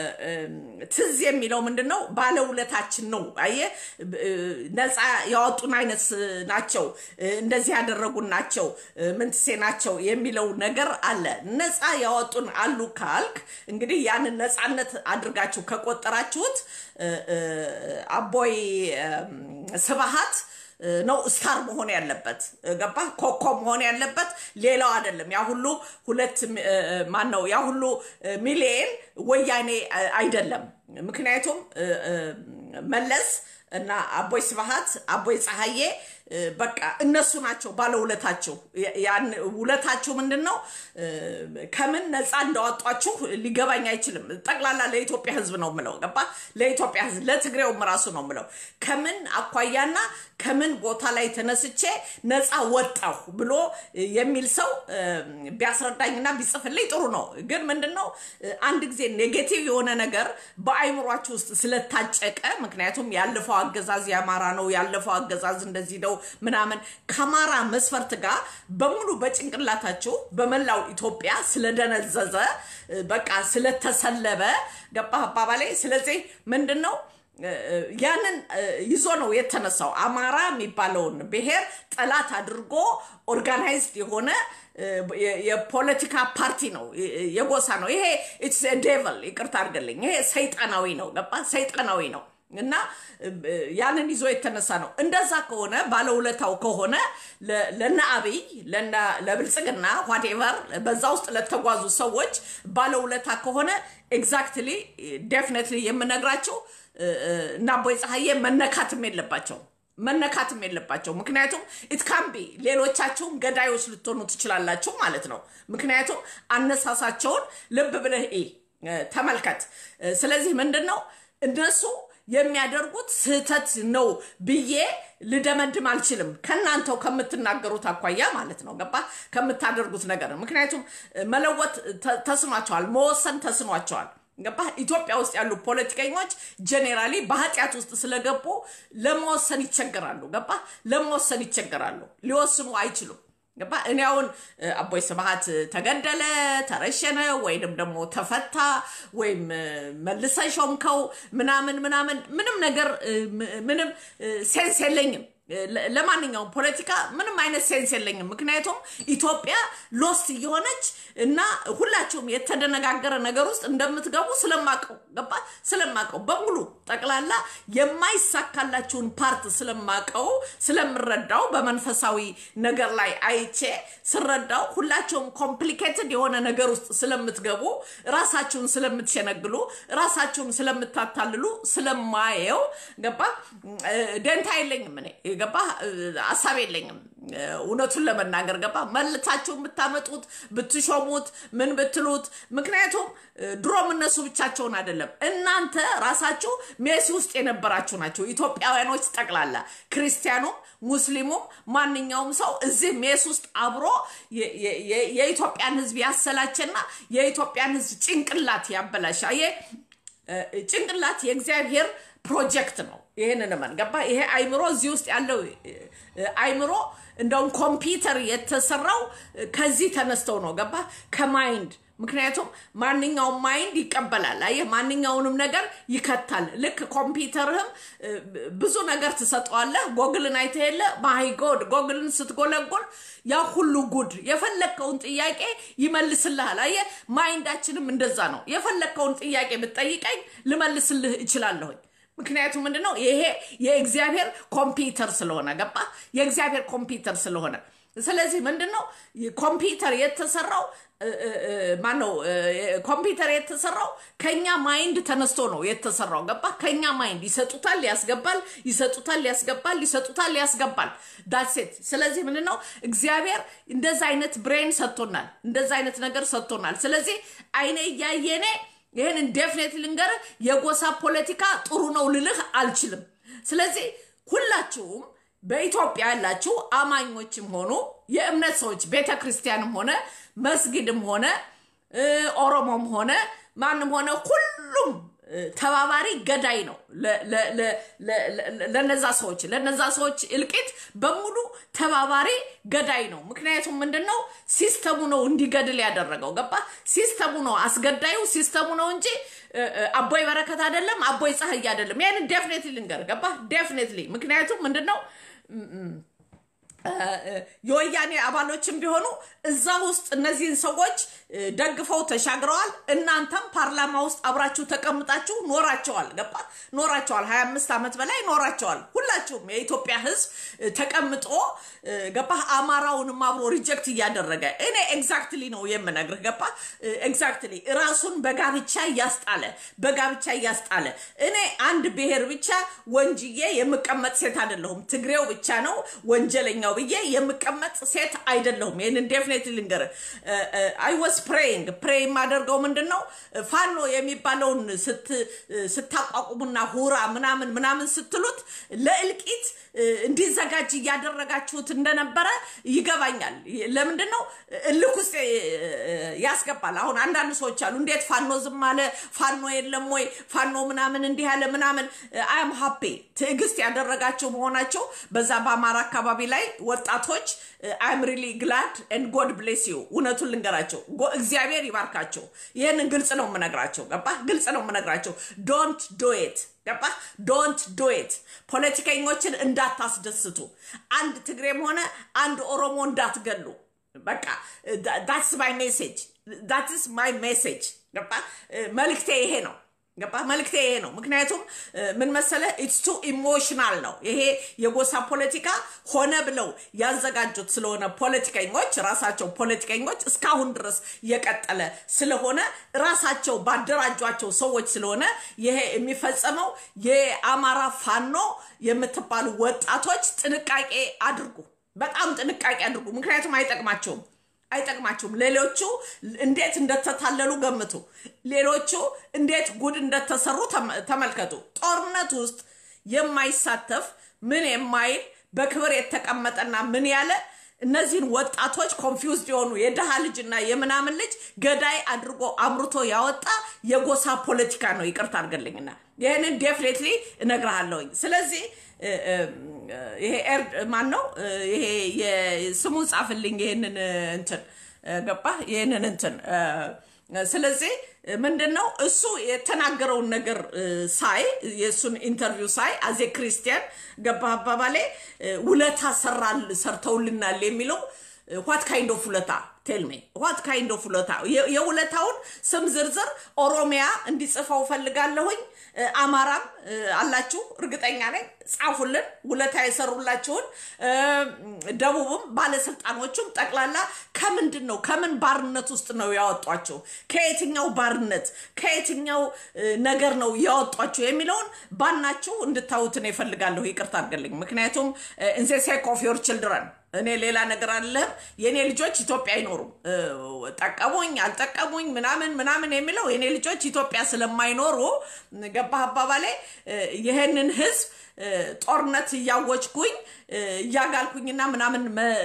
ትዝ የሚለው ምንድን ነው? ባለውለታችን ነው። አየህ፣ ነፃ ያወጡን አይነት ናቸው፣ እንደዚህ ያደረጉን ናቸው፣ ምንትሴ ናቸው የሚለው ነገር አለ። ነፃ ያወጡን አሉ ካልክ እንግዲህ ያንን ነፃነት አድርጋችሁ ከቆጠራችሁት አቦይ ስብሃት ነው ስታር መሆን ያለበት ገባ ኮከብ መሆን ያለበት ሌላው አይደለም። ያ ሁሉ ሁለት ማን ነው ያ ሁሉ ሚሊየን ወያኔ አይደለም። ምክንያቱም መለስ እና አቦይ ስብሃት አቦይ ፀሐዬ በቃ እነሱ ናቸው ባለውለታቸው። ያን ውለታቸው ምንድን ነው? ከምን ነፃ እንዳወጧችሁ ሊገባኝ አይችልም። ጠቅላላ ለኢትዮጵያ ሕዝብ ነው ምለው ገባ? ለኢትዮጵያ ሕዝብ ለትግሬውም ራሱ ነው ምለው። ከምን አኳያና ከምን ቦታ ላይ ተነስቼ ነፃ ወጣሁ ብሎ የሚል ሰው ቢያስረዳኝና ቢጽፍልኝ ጥሩ ነው። ግን ምንድን ነው አንድ ጊዜ ኔጌቲቭ የሆነ ነገር በአይምሯችሁ ውስጥ ስለታጨቀ፣ ምክንያቱም ያለፈው አገዛዝ የአማራ ነው፣ ያለፈው አገዛዝ እንደዚህ ነው ምናምን ከአማራ መስፈርት ጋር በሙሉ በጭንቅላታችሁ በመላው ኢትዮጵያ ስለደነዘዘ በቃ ስለተሰለበ ገባህ አባባሌ። ስለዚህ ምንድን ነው ያንን ይዞ ነው የተነሳው። አማራ የሚባለውን ብሔር ጠላት አድርጎ ኦርጋናይዝድ የሆነ የፖለቲካ ፓርቲ ነው፣ የጎሳ ነው። ይሄ ኢትስ ዴቨል ይቅርታ አድርገልኝ። ይሄ ሰይጣናዊ ነው። ገባ ሰይጣናዊ ነው። እና ያንን ይዞ የተነሳ ነው። እንደዛ ከሆነ ባለውለታው ከሆነ ለነ አብይ ለብልጽግና ዋቴቨር በዛ ውስጥ ለተጓዙ ሰዎች ባለውለታ ከሆነ ኤግዛክትሊ ዴፊኔትሊ የምነግራቸው እና አቦይ ፀሐዬ መነካትም የለባቸው መነካትም የለባቸው። ምክንያቱም ኢትካምቢ ሌሎቻችሁም ገዳዮች ልትሆኑ ትችላላችሁ ማለት ነው። ምክንያቱም አነሳሳቸውን ልብ ብለህ ተመልከት። ስለዚህ ምንድን ነው እነሱ የሚያደርጉት ስህተት ነው ብዬ ልደመድም አልችልም። ከእናንተው ከምትናገሩት አኳያ ማለት ነው። ገባ ከምታደርጉት ነገር ምክንያቱም መለወጥ ተስኗቸዋል፣ መወሰን ተስኗቸዋል። ገባ ኢትዮጵያ ውስጥ ያሉ ፖለቲከኞች ጄኔራሊ በኃጢአት ውስጥ ስለገቡ ለመወሰን ይቸገራሉ። ገባ ለመወሰን ይቸገራሉ፣ ሊወስኑ አይችሉም። ገባ እኔ አሁን አቦይ ስብሃት ተገደለ፣ ተረሸነ፣ ወይንም ደግሞ ተፈታ ወይም መልሰ ሾምከው ምናምን ምናምን ምንም ነገር ምንም ሴንስ የለኝም። ለማንኛውም ፖለቲካ ምንም አይነት ሴንስ የለኝም። ምክንያቱም ኢትዮጵያ ሎስት እየሆነች እና ሁላችሁም የተደነጋገረ ነገር ውስጥ እንደምትገቡ ስለማቀው ገባ ስለማቀው በሙሉ ጠቅላላ የማይሳካላችሁን ፓርት ስለማቀው ስለምረዳው በመንፈሳዊ ነገር ላይ አይቼ ስረዳው ሁላችሁም ኮምፕሊኬትድ የሆነ ነገር ውስጥ ስለምትገቡ ራሳችሁን ስለምትሸነግሉ ራሳችሁን ስለምታታልሉ ስለማየው ገባ ደንታ የለኝም እኔ ገባ ሀሳብ የለኝም። እውነቱን ለመናገር ገባ መልታችሁ የምታመጡት ብትሾሙት ምን ብትሉት፣ ምክንያቱም ድሮም እነሱ ብቻቸውን አይደለም እናንተ ራሳችሁ ሜሲ ውስጥ የነበራችሁ ናቸው። ኢትዮጵያውያኖች ጠቅላላ ክርስቲያኑም፣ ሙስሊሙም ማንኛውም ሰው እዚህ ሜስ ውስጥ አብሮ የኢትዮጵያን ሕዝብ ያሰላቸና የኢትዮጵያን ሕዝብ ጭንቅላት ያበላሽ ጭንቅላት የእግዚአብሔር ፕሮጀክት ነው። ይህንን መን ገባ ይሄ አይምሮ እዚህ ውስጥ ያለው አይምሮ እንደውም ኮምፒውተር የተሰራው ከዚህ ተነስተው ነው። ገባ ከማይንድ ምክንያቱም ማንኛውም ማይንድ ይቀበላል። አየህ ማንኛውንም ነገር ይከታል። ልክ ኮምፒውተርህም ብዙ ነገር ትሰጠዋለህ። ጎግልን አይተህ የለ ማይ ጎድ ጎግልን ስትጎለጎል ያ ሁሉ ጉድ የፈለግከውን ጥያቄ ይመልስልሃል። አየህ ማይንዳችንም እንደዛ ነው። የፈለግከውን ጥያቄ ብትጠይቀኝ ልመልስልህ እችላለሁኝ። ምክንያቱም ምንድን ነው ይሄ የእግዚአብሔር ኮምፒውተር ስለሆነ ገባ የእግዚአብሔር ኮምፒውተር ስለሆነ ስለዚህ ምንድን ነው ኮምፒውተር የተሰራው ማነው ኮምፒውተር የተሰራው ከኛ ማይንድ ተነስቶ ነው የተሰራው። ገባ? ከኛ ማይንድ ይሰጡታል፣ ያስገባል፣ ይሰጡታል፣ ያስገባል፣ ይሰጡታል፣ ያስገባል። ዳሴት። ስለዚህ ምንድን ነው እግዚአብሔር እንደዛ አይነት ብሬን ሰጥቶናል፣ እንደዛ አይነት ነገር ሰጥቶናል። ስለዚህ አይኔ እያየኔ ይህን ዴፍኔት ልንገር፣ የጎሳ ፖለቲካ ጥሩ ነው ልልህ አልችልም። ስለዚህ ሁላችሁም በኢትዮጵያ ያላችሁ አማኞችም ሆኑ የእምነት ሰዎች ቤተ ክርስቲያንም ሆነ መስጊድም ሆነ ኦሮሞም ሆነ ማንም ሆነ ሁሉም ተባባሪ ገዳይ ነው ለነዛ ሰዎች ለነዛ ሰዎች እልቂት በሙሉ ተባባሪ ገዳይ ነው። ምክንያቱም ምንድን ነው ሲስተሙ ነው እንዲገድል ያደረገው። ገባ? ሲስተሙ ነው አስገዳዩ ሲስተሙ ነው እንጂ አቦይ በረከት አይደለም፣ አቦይ ፀሐይ አይደለም። ይህን ዴፍኔትሊ ልንገር። ገባ? ዴፍኔትሊ ምክንያቱም ምንድን ነው የወያኔ አባሎችም ቢሆኑ እዛ ውስጥ እነዚህን ሰዎች ደግፈው ተሻግረዋል። እናንተም ፓርላማ ውስጥ አብራችሁ ተቀምጣችሁ ኖራቸዋል። ገባ ኖራቸዋል። ሀያ አምስት ዓመት በላይ ኖራቸዋል። ሁላችሁም የኢትዮጵያ ሕዝብ ተቀምጦ ገባ አማራውንም አብሮ ሪጀክት እያደረገ እኔ ኤግዛክትሊ ነው የምነግርህ። ገባ ኤግዛክትሊ ራሱን በጋብቻ እያስጣለ በጋብቻ እያስጣለ እኔ አንድ ብሔር ብቻ ወንጅዬ የምቀመጥ ሴት አይደለሁም። ትግሬው ብቻ ነው ወንጀለኛው ብዬ የምቀመጥ ሴት አይደለሁም። ይህንን ዴፊኔትሊ ልንገርህ። አይ ወስ ፕሬይንግ ፕሬይ የማደርገው ምንድን ነው ፋኖ የሚባለውን ስታቋቁሙና ሁራ ምናምን ምናምን ስትሉት ለእልቂት እንዲዘጋጅ እያደረጋችሁት እንደነበረ ይገባኛል። ለምንድን ነው እልክ ውስጥ ያስገባል። አሁን አንዳንድ ሰዎች አሉ፣ እንዴት ፋኖ ዝም አለ? ፋኖ የለም ወይ? ፋኖ ምናምን እንዲህ ያለ ምናምን። አም ሀፔ ትዕግስት ያደረጋቸው መሆናቸው በዛ በአማራ አካባቢ ላይ ወጣቶች አይም ሪሊ ግላድ ኤንድ ጎድ ብሌስ ዩ። እውነቱን ልንገራቸው፣ እግዚአብሔር ይባርካቸው። ይህንን ግልጽ ነው የምነግራቸው። ገባ? ግልጽ ነው የምነግራቸው። ዶንት ዶ ኢት ገባ? ዶንት ዶ ኢት። ፖለቲከኞችን እንዳታስደስቱ። አንድ ትግሬም ሆነ አንድ ኦሮሞ እንዳትገሉ። በቃ ዳትስ ማይ ሜሴጅ፣ ዳትስ ማይ ሜሴጅ። ገባ? መልክቴ ይሄ ነው። ገባ መልክቴ ይሄ ነው። ምክንያቱም ምን መሰለ ኢትስ ቱ ኢሞሽናል ነው ይሄ የጎሳ ፖለቲካ ሆነ ብለው ያዘጋጁት ስለሆነ ፖለቲከኞች ራሳቸው ፖለቲከኞች እስካሁን ድረስ የቀጠለ ስለሆነ ራሳቸው ባደራጇቸው ሰዎች ስለሆነ ይሄ የሚፈጸመው የአማራ ፋኖ የምትባሉ ወጣቶች ጥንቃቄ አድርጉ፣ በጣም ጥንቃቄ አድርጉ። ምክንያቱም አይጠቅማቸውም አይጠቅማችሁም። ሌሎቹ እንዴት እንደተታለሉ ገምቱ። ሌሎቹ እንዴት ጉድ እንደተሰሩ ተመልከቱ። ጦርነት ውስጥ የማይሳተፍ ምን የማይል በክብር የተቀመጠና ምን ያለ እነዚህን ወጣቶች ኮንፊውዝድ የሆኑ የድሃ ልጅና የምናምን ልጅ ገዳይ አድርጎ አምርቶ ያወጣ የጎሳ ፖለቲካ ነው። ይቅርታ አድርገልኝና ይህንን ዴፍኔትሊ እነግርሃለሁኝ። ስለዚህ ይሄ ኤርድ ማን ነው? ይሄ ስሙን ጻፍልኝ። ይህንን እንትን ገባ ይህንን እንትን ስለዚህ ምንድን ነው እሱ የተናገረውን ነገር ሳይ የእሱን ኢንተርቪው ሳይ አዜ ክርስቲያን ገባ አባባሌ ውለታ ሰራል ሰርተውልናል የሚለው ዋት ካይንድ ኦፍ ውለታ ቴልሜ ዋት ካይንድ ኦፍ ውለታ የውለታውን ስም ዝርዝር ኦሮሚያ እንዲጽፈው ፈልጋለሁኝ። አማራም አላችሁ እርግጠኛ ነኝ፣ ጻፉልን ውለታ የሰሩላችሁን። ደቡብም ባለስልጣኖቹም ጠቅላላ ከምንድን ነው ከምን ባርነት ውስጥ ነው ያወጧቸው? ከየትኛው ባርነት ከየትኛው ነገር ነው ያወጧቸው የሚለውን ባናችሁ እንድታዩትን ይፈልጋለሁ። ይቅርታ አድርገልኝ። ምክንያቱም ኢንዘ ሴክ ኦፍ ዮር ችልድረን እኔ ሌላ ነገር አለም። የእኔ ልጆች ኢትዮጵያ አይኖሩም። ጠቀሙኝ አልጠቀሙኝ ምናምን ምናምን የሚለው የእኔ ልጆች ኢትዮጵያ ስለማይኖሩ ገባህ አባባሌ ይህንን ህዝብ ጦርነት እያወጅኩኝ እያጋልኩኝና ምናምን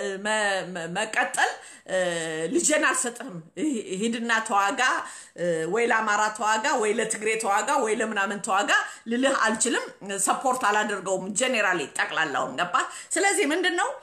መቀጠል ልጄን አልሰጥህም፣ ሂድና ተዋጋ፣ ወይ ለአማራ ተዋጋ፣ ወይ ለትግሬ ተዋጋ፣ ወይ ለምናምን ተዋጋ ልልህ አልችልም። ሰፖርት አላደርገውም። ጄኔራሊ ጠቅላላውን ገባ። ስለዚህ ምንድን ነው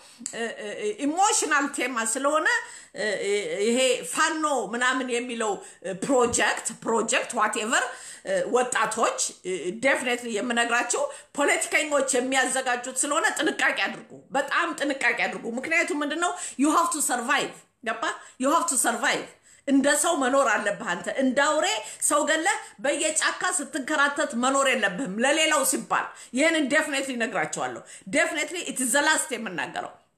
ኢሞሽናል ቴማ ስለሆነ ይሄ ፋኖ ምናምን የሚለው ፕሮጀክት ፕሮጀክት ዋቴቨር ወጣቶች ዴፊኔትሊ የምነግራቸው ፖለቲከኞች የሚያዘጋጁት ስለሆነ ጥንቃቄ አድርጉ። በጣም ጥንቃቄ አድርጉ። ምክንያቱም ምንድን ነው ዩ ሃቭ ቱ ሰርቫይቭ ገባ ዩ ሃቭ ቱ ሰርቫይቭ እንደ ሰው መኖር አለብህ። አንተ እንደ አውሬ ሰው ገለህ በየጫካ ስትንከራተት መኖር የለብህም ለሌላው ሲባል። ይህንን ዴፊኔትሊ ነግራቸዋለሁ። ዴፊኔትሊ ኢትስ ዘ ላስት የምናገረው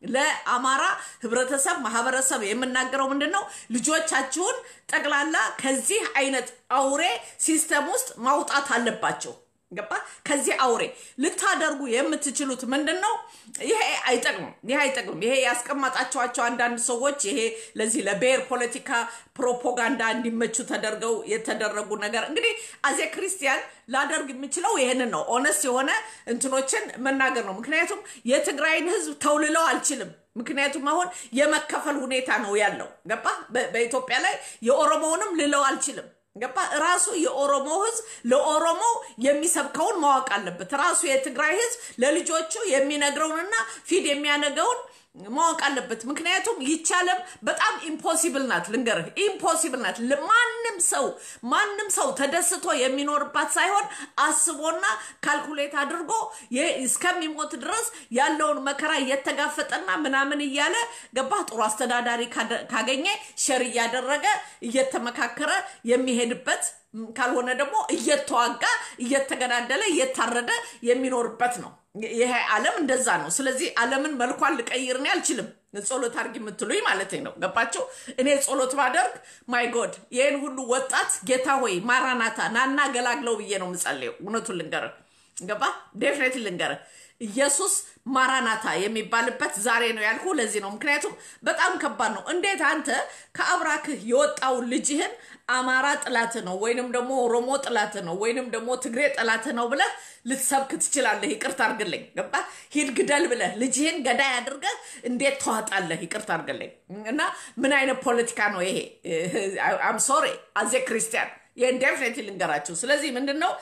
ለአማራ ህብረተሰብ ማህበረሰብ የምናገረው ምንድን ነው? ልጆቻችሁን ጠቅላላ ከዚህ አይነት አውሬ ሲስተም ውስጥ ማውጣት አለባቸው። ገባ? ከዚህ አውሬ ልታደርጉ የምትችሉት ምንድን ነው? ይሄ አይጠቅምም። ይሄ አይጠቅምም። ይሄ ያስቀመጣቸዋቸው አንዳንድ ሰዎች ይሄ ለዚህ ለብሔር ፖለቲካ ፕሮፓጋንዳ እንዲመቹ ተደርገው የተደረጉ ነገር እንግዲህ አዜ ክርስቲያን ላደርግ የምችለው ይህንን ነው። ኦነስት የሆነ እንትኖችን መናገር ነው። ምክንያቱም የትግራይን ህዝብ ተውልለው አልችልም። ምክንያቱም አሁን የመከፈል ሁኔታ ነው ያለው። ገባ? በኢትዮጵያ ላይ የኦሮሞውንም ልለው አልችልም። ገባ? ራሱ የኦሮሞ ህዝብ ለኦሮሞ የሚሰብከውን ማወቅ አለበት። ራሱ የትግራይ ህዝብ ለልጆቹ የሚነግረውንና ፊድ የሚያነገውን ማወቅ አለበት። ምክንያቱም ይቻለም በጣም ኢምፖሲብል ናት። ልንገርህ፣ ኢምፖሲብል ናት። ማንም ሰው ማንም ሰው ተደስቶ የሚኖርባት ሳይሆን አስቦና ካልኩሌት አድርጎ እስከሚሞት ድረስ ያለውን መከራ እየተጋፈጠና ምናምን እያለ ገባ ጥሩ አስተዳዳሪ ካገኘ ሸር እያደረገ እየተመካከረ የሚሄድበት ካልሆነ ደግሞ እየተዋጋ እየተገዳደለ እየታረደ የሚኖርበት ነው። ይሄ ዓለም እንደዛ ነው። ስለዚህ ዓለምን መልኳን ልቀይር እኔ አልችልም። ጸሎት አድርጊ የምትሉኝ ማለት ነው። ገባቸው? እኔ ጸሎት ባደርግ ማይ ጎድ ይህን ሁሉ ወጣት ጌታ ሆይ ማራናታ ናና ገላግለው ብዬ ነው የምጸልየው። እውነቱን ልንገርህ፣ ገባ ዴፍኔት ልንገርህ ኢየሱስ ማራናታ የሚባልበት ዛሬ ነው ያልኩ። ለዚህ ነው ምክንያቱም በጣም ከባድ ነው። እንዴት አንተ ከአብራክህ የወጣውን ልጅህን አማራ ጥላት ነው ወይንም ደግሞ ኦሮሞ ጥላት ነው ወይንም ደግሞ ትግሬ ጥላት ነው ብለህ ልትሰብክ ትችላለህ? ይቅርታ አድርግልኝ። ገባ ሂድ ግደል ብለህ ልጅህን ገዳይ አድርገህ እንዴት ተዋጣለህ? ይቅርታ አድርግልኝ። እና ምን አይነት ፖለቲካ ነው ይሄ? አም ሶሪ አዜ ክርስቲያን ይህን ዴፍኔት ልንገራችሁ። ስለዚህ ምንድን ነው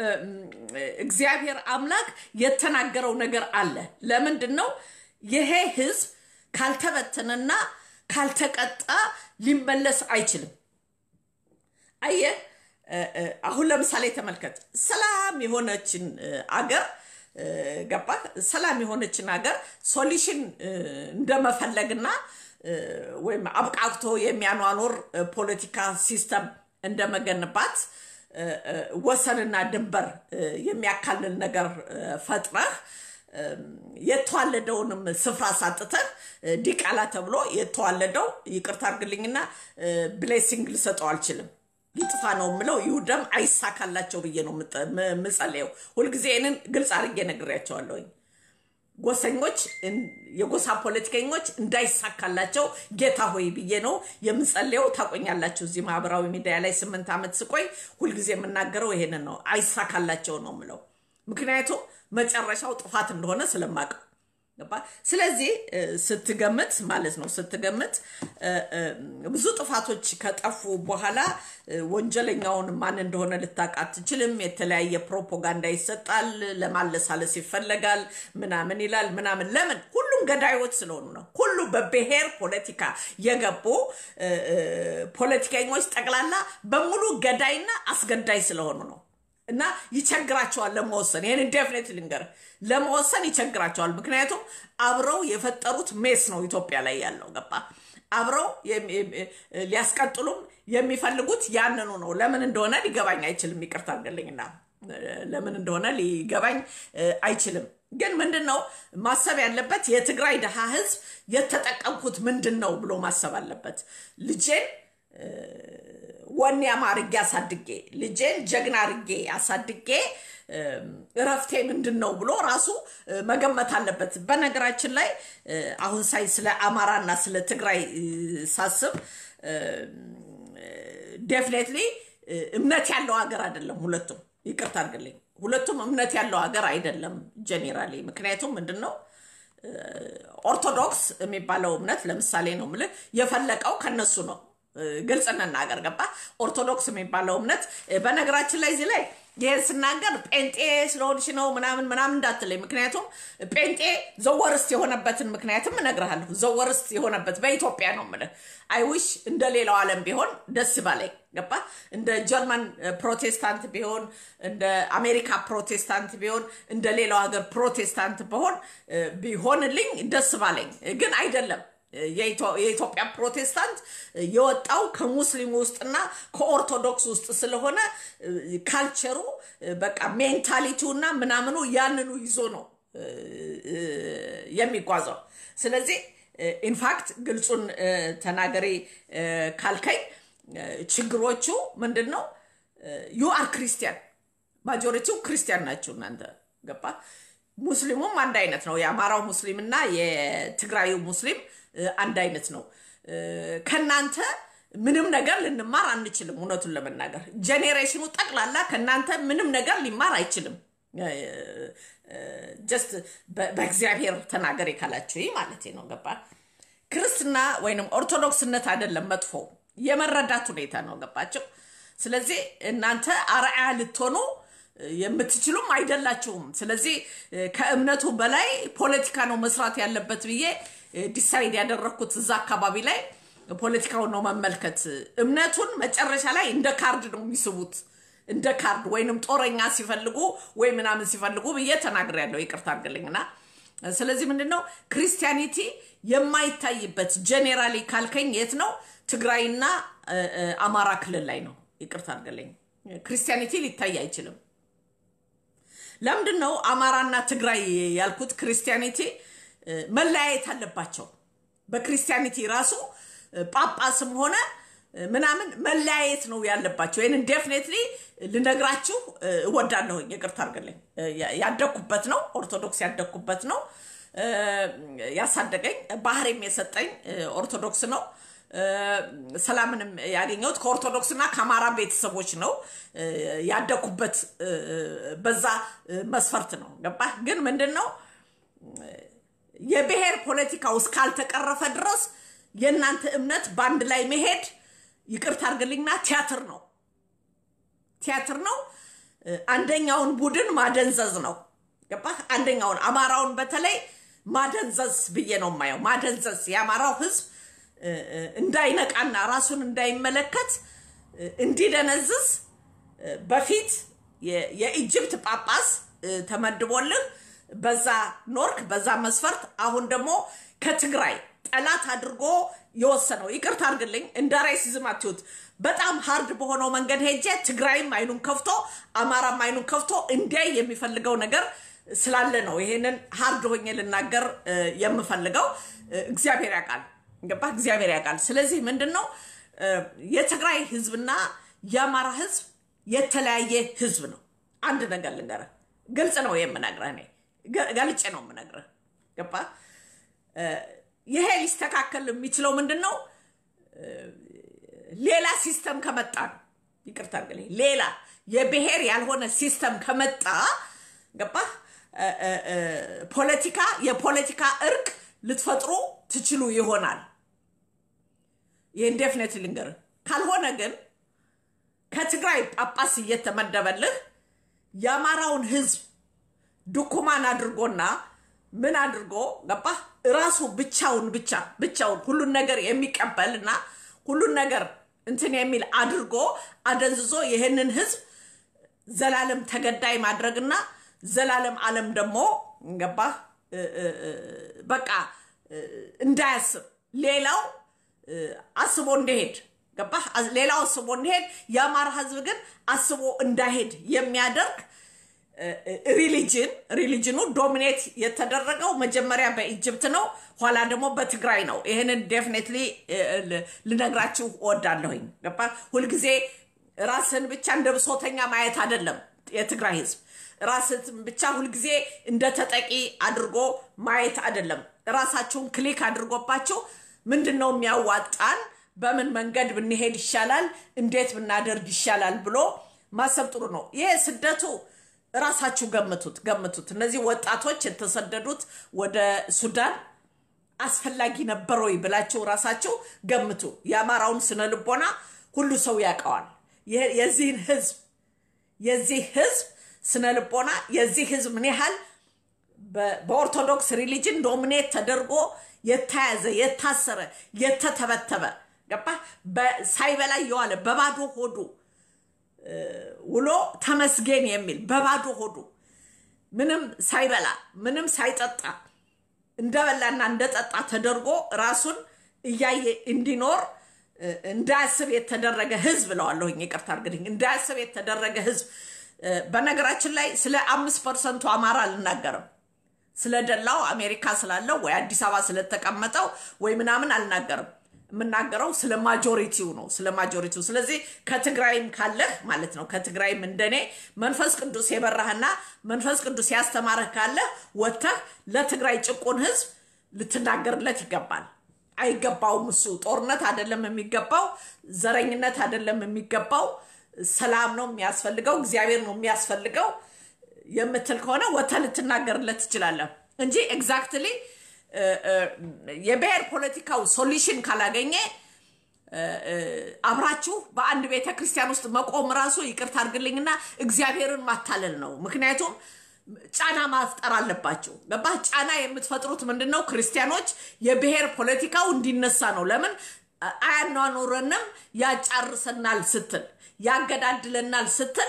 እግዚአብሔር አምላክ የተናገረው ነገር አለ። ለምንድን ነው ይሄ ህዝብ ካልተበተነና ካልተቀጣ ሊመለስ አይችልም። አየህ፣ አሁን ለምሳሌ ተመልከት። ሰላም የሆነችን አገር ገባ ሰላም የሆነችን ሀገር ሶሉሽን እንደመፈለግና ወይም አብቃቅቶ የሚያኗኖር ፖለቲካ ሲስተም እንደመገንባት ወሰንና ድንበር የሚያካልል ነገር ፈጥረህ የተዋለደውንም ስፍራ ሳጥተህ ዲቃላ ተብሎ የተዋለደው ይቅርታ አድርግልኝና ብሌሲንግ ልሰጠው አልችልም። ይጥፋ ነው የምለው። ይውደም አይሳካላቸው ብዬ ነው የምጸልየው። ሁልጊዜ ይህንን ግልጽ አድርጌ ነግሬያቸዋለሁኝ። ጎሰኞች የጎሳ ፖለቲከኞች እንዳይሳካላቸው ጌታ ሆይ ብዬ ነው የምጸልየው። ታቆኛላችሁ። እዚህ ማህበራዊ ሚዲያ ላይ ስምንት ዓመት ስቆይ ሁልጊዜ የምናገረው ይሄንን ነው። አይሳካላቸው ነው የምለው፣ ምክንያቱም መጨረሻው ጥፋት እንደሆነ ስለማቀው ገባ። ስለዚህ ስትገምት ማለት ነው ስትገምት ብዙ ጥፋቶች ከጠፉ በኋላ ወንጀለኛውን ማን እንደሆነ ልታውቅ አትችልም። የተለያየ ፕሮፓጋንዳ ይሰጣል፣ ለማለሳለስ ይፈለጋል፣ ምናምን ይላል ምናምን። ለምን? ሁሉም ገዳዮች ስለሆኑ ነው። ሁሉ በብሔር ፖለቲካ የገቡ ፖለቲከኞች ጠቅላላ በሙሉ ገዳይና አስገዳይ ስለሆኑ ነው። እና ይቸግራቸዋል ለመወሰን። ይህን ዴፍኔት ልንገር ለመወሰን ይቸግራቸዋል። ምክንያቱም አብረው የፈጠሩት ሜስ ነው ኢትዮጵያ ላይ ያለው ገባ። አብረው ሊያስቀጥሉም የሚፈልጉት ያንኑ ነው። ለምን እንደሆነ ሊገባኝ አይችልም። ይቅርታ አድርግልኝና ለምን እንደሆነ ሊገባኝ አይችልም። ግን ምንድን ነው ማሰብ ያለበት? የትግራይ ድሃ ህዝብ የተጠቀምኩት ምንድን ነው ብሎ ማሰብ አለበት። ልጄን ወኔ አማርጌ አሳድጌ ልጄን ጀግና አርጌ አሳድጌ እረፍቴ ምንድን ነው ብሎ ራሱ መገመት አለበት። በነገራችን ላይ አሁን ሳይ ስለ አማራና ስለ ትግራይ ሳስብ ዴፍኔትሊ እምነት ያለው ሀገር አይደለም ሁለቱም። ይቅርታ አድርግልኝ፣ ሁለቱም እምነት ያለው ሀገር አይደለም ጀኔራሊ። ምክንያቱም ምንድን ነው ኦርቶዶክስ የሚባለው እምነት ለምሳሌ ነው የምልህ የፈለቀው ከነሱ ነው። ግልጽ እንናገር ገባ። ኦርቶዶክስ የሚባለው እምነት በነገራችን ላይ እዚህ ላይ ይህን ስናገር ጴንጤ ስለሆንሽ ነው ምናምን ምናምን እንዳትለኝ። ምክንያቱም ጴንጤ ዘወርስት የሆነበትን ምክንያትም እነግርሃለሁ። ዘወርስት የሆነበት በኢትዮጵያ ነው የምልህ። አይዊሽ እንደ ሌላው ዓለም ቢሆን ደስ ባለኝ ገባ። እንደ ጀርመን ፕሮቴስታንት ቢሆን፣ እንደ አሜሪካ ፕሮቴስታንት ቢሆን፣ እንደ ሌላው ሀገር ፕሮቴስታንት በሆን ቢሆንልኝ ደስ ባለኝ፣ ግን አይደለም። የኢትዮጵያ ፕሮቴስታንት የወጣው ከሙስሊም ውስጥና ከኦርቶዶክስ ውስጥ ስለሆነ ካልቸሩ በቃ ሜንታሊቲውና ምናምኑ ያንኑ ይዞ ነው የሚጓዘው። ስለዚህ ኢንፋክት ግልጹን ተናገሪ ካልከኝ ችግሮቹ ምንድን ነው? ዩ አር ክርስቲያን ማጆሪቲው ክርስቲያን ናቸው እናንተ ገባ። ሙስሊሙም አንድ አይነት ነው። የአማራው ሙስሊም እና የትግራዩ ሙስሊም አንድ አይነት ነው። ከእናንተ ምንም ነገር ልንማር አንችልም። እውነቱን ለመናገር ጄኔሬሽኑ ጠቅላላ ከእናንተ ምንም ነገር ሊማር አይችልም። ጀስት በእግዚአብሔር ተናገር ካላችሁ ማለት ነው። ገባ ክርስትና ወይንም ኦርቶዶክስነት አይደለም መጥፎ የመረዳት ሁኔታ ነው። ገባቸው። ስለዚህ እናንተ አርአያ ልትሆኑ የምትችሉም አይደላችሁም። ስለዚህ ከእምነቱ በላይ ፖለቲካ ነው መስራት ያለበት ብዬ ዲሳይድ ያደረግኩት እዛ አካባቢ ላይ ፖለቲካውን ነው መመልከት። እምነቱን መጨረሻ ላይ እንደ ካርድ ነው የሚስቡት እንደ ካርድ ወይንም ጦረኛ ሲፈልጉ ወይ ምናምን ሲፈልጉ ብዬ ተናግሬያለሁ። ይቅርታ አድርግልኝና ስለዚህ ምንድን ነው ክርስቲያኒቲ የማይታይበት ጄኔራሊ ካልከኝ የት ነው? ትግራይና አማራ ክልል ላይ ነው። ይቅርታ አድርግልኝ። ክርስቲያኒቲ ሊታይ አይችልም። ለምንድን ነው አማራና ትግራይ ያልኩት? ክርስቲያኒቲ መለያየት አለባቸው። በክርስቲያኒቲ ራሱ ጳጳስም ሆነ ምናምን መለያየት ነው ያለባቸው። ይህንን ዴፍኔትሊ ልነግራችሁ እወዳለሁኝ። ይቅርታ አድርግልኝ። ያደግኩበት ነው፣ ኦርቶዶክስ ያደግኩበት ነው። ያሳደገኝ ባህሬም የሰጠኝ ኦርቶዶክስ ነው። ሰላምንም ያገኘሁት ከኦርቶዶክስና ከአማራ ቤተሰቦች ነው ያደግኩበት። በዛ መስፈርት ነው ገባ። ግን ምንድን ነው የብሔር ፖለቲካው እስካልተቀረፈ ድረስ የእናንተ እምነት በአንድ ላይ መሄድ ይቅርታ አድርግልኝና ቲያትር ነው፣ ቲያትር ነው። አንደኛውን ቡድን ማደንዘዝ ነው ገባ። አንደኛውን አማራውን በተለይ ማደንዘዝ ብዬ ነው የማየው። ማደንዘዝ የአማራው ህዝብ እንዳይነቃና ራሱን እንዳይመለከት እንዲደነዝዝ በፊት የኢጅፕት ጳጳስ ተመድቦልህ በዛ ኖርክ፣ በዛ መስፈርት። አሁን ደግሞ ከትግራይ ጠላት አድርጎ የወሰነው ይቅርታ አድርግልኝ፣ እንደ ራይሲዝም አትዩት። በጣም ሀርድ በሆነው መንገድ ሄጄ ትግራይም አይኑን ከፍቶ አማራም አይኑን ከፍቶ እንዲያይ የሚፈልገው ነገር ስላለ ነው ይሄንን ሀርድ ሆኜ ልናገር የምፈልገው። እግዚአብሔር ያውቃል፣ ገባ እግዚአብሔር ያውቃል። ስለዚህ ምንድን ነው የትግራይ ህዝብና የአማራ ህዝብ የተለያየ ህዝብ ነው። አንድ ነገር ልንገርህ፣ ግልጽ ነው የምነግርህ፣ እኔ ገልጬ ነው የምነግርህ። ገባ ይሄ ሊስተካከል የሚችለው ምንድን ነው? ሌላ ሲስተም ከመጣ ነው። ይቅርታ አድርግልኝ። ሌላ የብሔር ያልሆነ ሲስተም ከመጣ ገባ ፖለቲካ የፖለቲካ እርቅ ልትፈጥሩ ትችሉ ይሆናል። ይህን ዴፍኔት ልንገርህ። ካልሆነ ግን ከትግራይ ጳጳስ እየተመደበልህ የአማራውን ህዝብ ድኩማን አድርጎና ምን አድርጎ ገባ እራሱ ብቻውን ብቻ ብቻውን ሁሉን ነገር የሚቀበልና ሁሉን ነገር እንትን የሚል አድርጎ አደንዝዞ ይህንን ህዝብ ዘላለም ተገዳይ ማድረግና ዘላለም ዓለም ደግሞ ገባ በቃ እንዳያስብ ሌላው አስቦ እንደሄድ ገባ ሌላው አስቦ እንደሄድ የአማራ ህዝብ ግን አስቦ እንዳይሄድ የሚያደርግ ሪሊጅን ሪሊጅኑ ዶሚኔት የተደረገው መጀመሪያ በኢጅፕት ነው፣ ኋላ ደግሞ በትግራይ ነው። ይህንን ዴፊኔትሊ ልነግራችሁ እወዳለሁኝ። ገባ ሁልጊዜ ራስን ብቻ እንደ ብሶተኛ ማየት አይደለም። የትግራይ ህዝብ ራስን ብቻ ሁልጊዜ እንደ ተጠቂ አድርጎ ማየት አይደለም። ራሳችሁን ክሊክ አድርጎባችሁ ምንድን ነው የሚያዋጣን፣ በምን መንገድ ብንሄድ ይሻላል፣ እንዴት ብናደርግ ይሻላል ብሎ ማሰብ ጥሩ ነው። ይሄ ስደቱ ራሳችሁ ገምቱት ገምቱት። እነዚህ ወጣቶች የተሰደዱት ወደ ሱዳን አስፈላጊ ነበር ወይ ብላችሁ ራሳችሁ ገምቱ። የአማራውን ስነ ልቦና ሁሉ ሰው ያውቀዋል። የዚህን ህዝብ የዚህ ህዝብ ስነ ልቦና የዚህ ህዝብ ምን ያህል በኦርቶዶክስ ሪሊጅን ዶሚኔት ተደርጎ የተያዘ የታሰረ የተተበተበ ገባ ሳይበላ የዋለ በባዶ ሆዱ ውሎ ተመስገን የሚል በባዶ ሆዱ ምንም ሳይበላ ምንም ሳይጠጣ እንደበላና እንደጠጣ ተደርጎ ራሱን እያየ እንዲኖር እንዳያስብ የተደረገ ህዝብ እለዋለሁኝ። ይቅርታ አድርግልኝ። እንዳያስብ የተደረገ ህዝብ። በነገራችን ላይ ስለ አምስት ፐርሰንቱ አማራ አልናገርም። ስለደላው አሜሪካ ስላለው ወይ አዲስ አበባ ስለተቀመጠው ወይ ምናምን አልናገርም። የምናገረው ስለ ማጆሪቲው ነው፣ ስለ ማጆሪቲው። ስለዚህ ከትግራይም ካለህ ማለት ነው ከትግራይም እንደኔ መንፈስ ቅዱስ የበራህና መንፈስ ቅዱስ ያስተማረህ ካለህ ወጥተህ ለትግራይ ጭቁን ህዝብ ልትናገርለት ይገባል። አይገባውም። እሱ ጦርነት አይደለም የሚገባው፣ ዘረኝነት አይደለም የሚገባው፣ ሰላም ነው የሚያስፈልገው፣ እግዚአብሔር ነው የሚያስፈልገው የምትል ከሆነ ወጥተህ ልትናገርለት ትችላለህ እንጂ ኤግዛክትሊ የብሔር ፖለቲካው ሶሉሽን ካላገኘ አብራችሁ በአንድ ቤተ ክርስቲያን ውስጥ መቆም ራሱ ይቅርታ አድርግልኝና እግዚአብሔርን ማታለል ነው። ምክንያቱም ጫና ማፍጠር አለባቸው። ገባህ? ጫና የምትፈጥሩት ምንድን ነው? ክርስቲያኖች የብሔር ፖለቲካው እንዲነሳ ነው። ለምን አያኗኑረንም፣ ያጫርሰናል ስትል ያገዳድለናል ስትል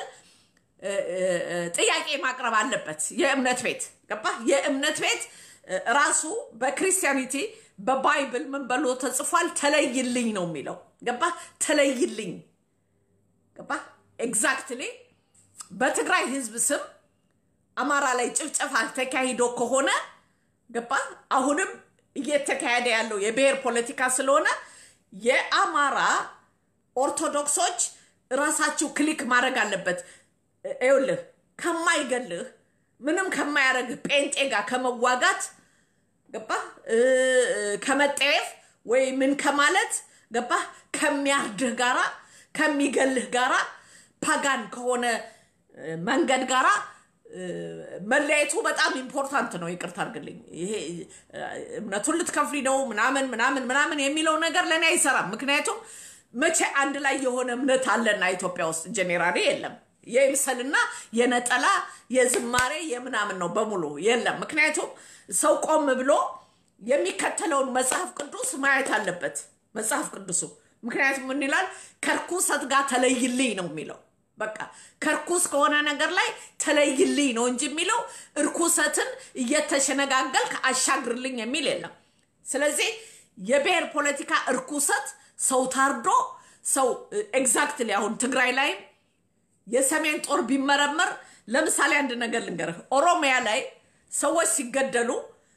ጥያቄ ማቅረብ አለበት የእምነት ቤት ገባህ? የእምነት ቤት ራሱ በክርስቲያኒቲ በባይብል ምን ብሎ ተጽፏል? ተለይልኝ ነው የሚለው ገባህ? ተለይልኝ ገባህ? ኤግዛክትሊ በትግራይ ህዝብ ስም አማራ ላይ ጭፍጨፋ ተካሂዶ ከሆነ ገባህ? አሁንም እየተካሄደ ያለው የብሔር ፖለቲካ ስለሆነ የአማራ ኦርቶዶክሶች ራሳችሁ ክሊክ ማድረግ አለበት። ይኸውልህ ከማይገልህ ምንም ከማያደርግህ ጴንጤ ጋር ከመዋጋት ገባህ? ከመጠየፍ ወይ ምን ከማለት ገባህ? ከሚያርድህ ጋራ ከሚገልህ ጋራ ፓጋን ከሆነ መንገድ ጋራ መለየቱ በጣም ኢምፖርታንት ነው። ይቅርታ አድርግልኝ። ይሄ እምነቱን ልትከፍሊ ነው ምናምን ምናምን ምናምን የሚለው ነገር ለእኔ አይሰራም። ምክንያቱም መቼ አንድ ላይ የሆነ እምነት አለና ኢትዮጵያ ውስጥ ጄኔራሊ የለም። የምስልና የነጠላ የዝማሬ የምናምን ነው በሙሉ የለም። ምክንያቱም ሰው ቆም ብሎ የሚከተለውን መጽሐፍ ቅዱስ ማየት አለበት። መጽሐፍ ቅዱሱ ምክንያቱም ምን ይላል? ከርኩሰት ጋር ተለይልኝ ነው የሚለው። በቃ ከርኩስ ከሆነ ነገር ላይ ተለይልኝ ነው እንጂ የሚለው እርኩሰትን እየተሸነጋገልክ አሻግርልኝ የሚል የለም። ስለዚህ የብሔር ፖለቲካ እርኩሰት ሰው ታርዶ ሰው ኤግዛክትሊ አሁን ትግራይ ላይም የሰሜን ጦር ቢመረመር ለምሳሌ አንድ ነገር ልንገርህ። ኦሮሚያ ላይ ሰዎች ሲገደሉ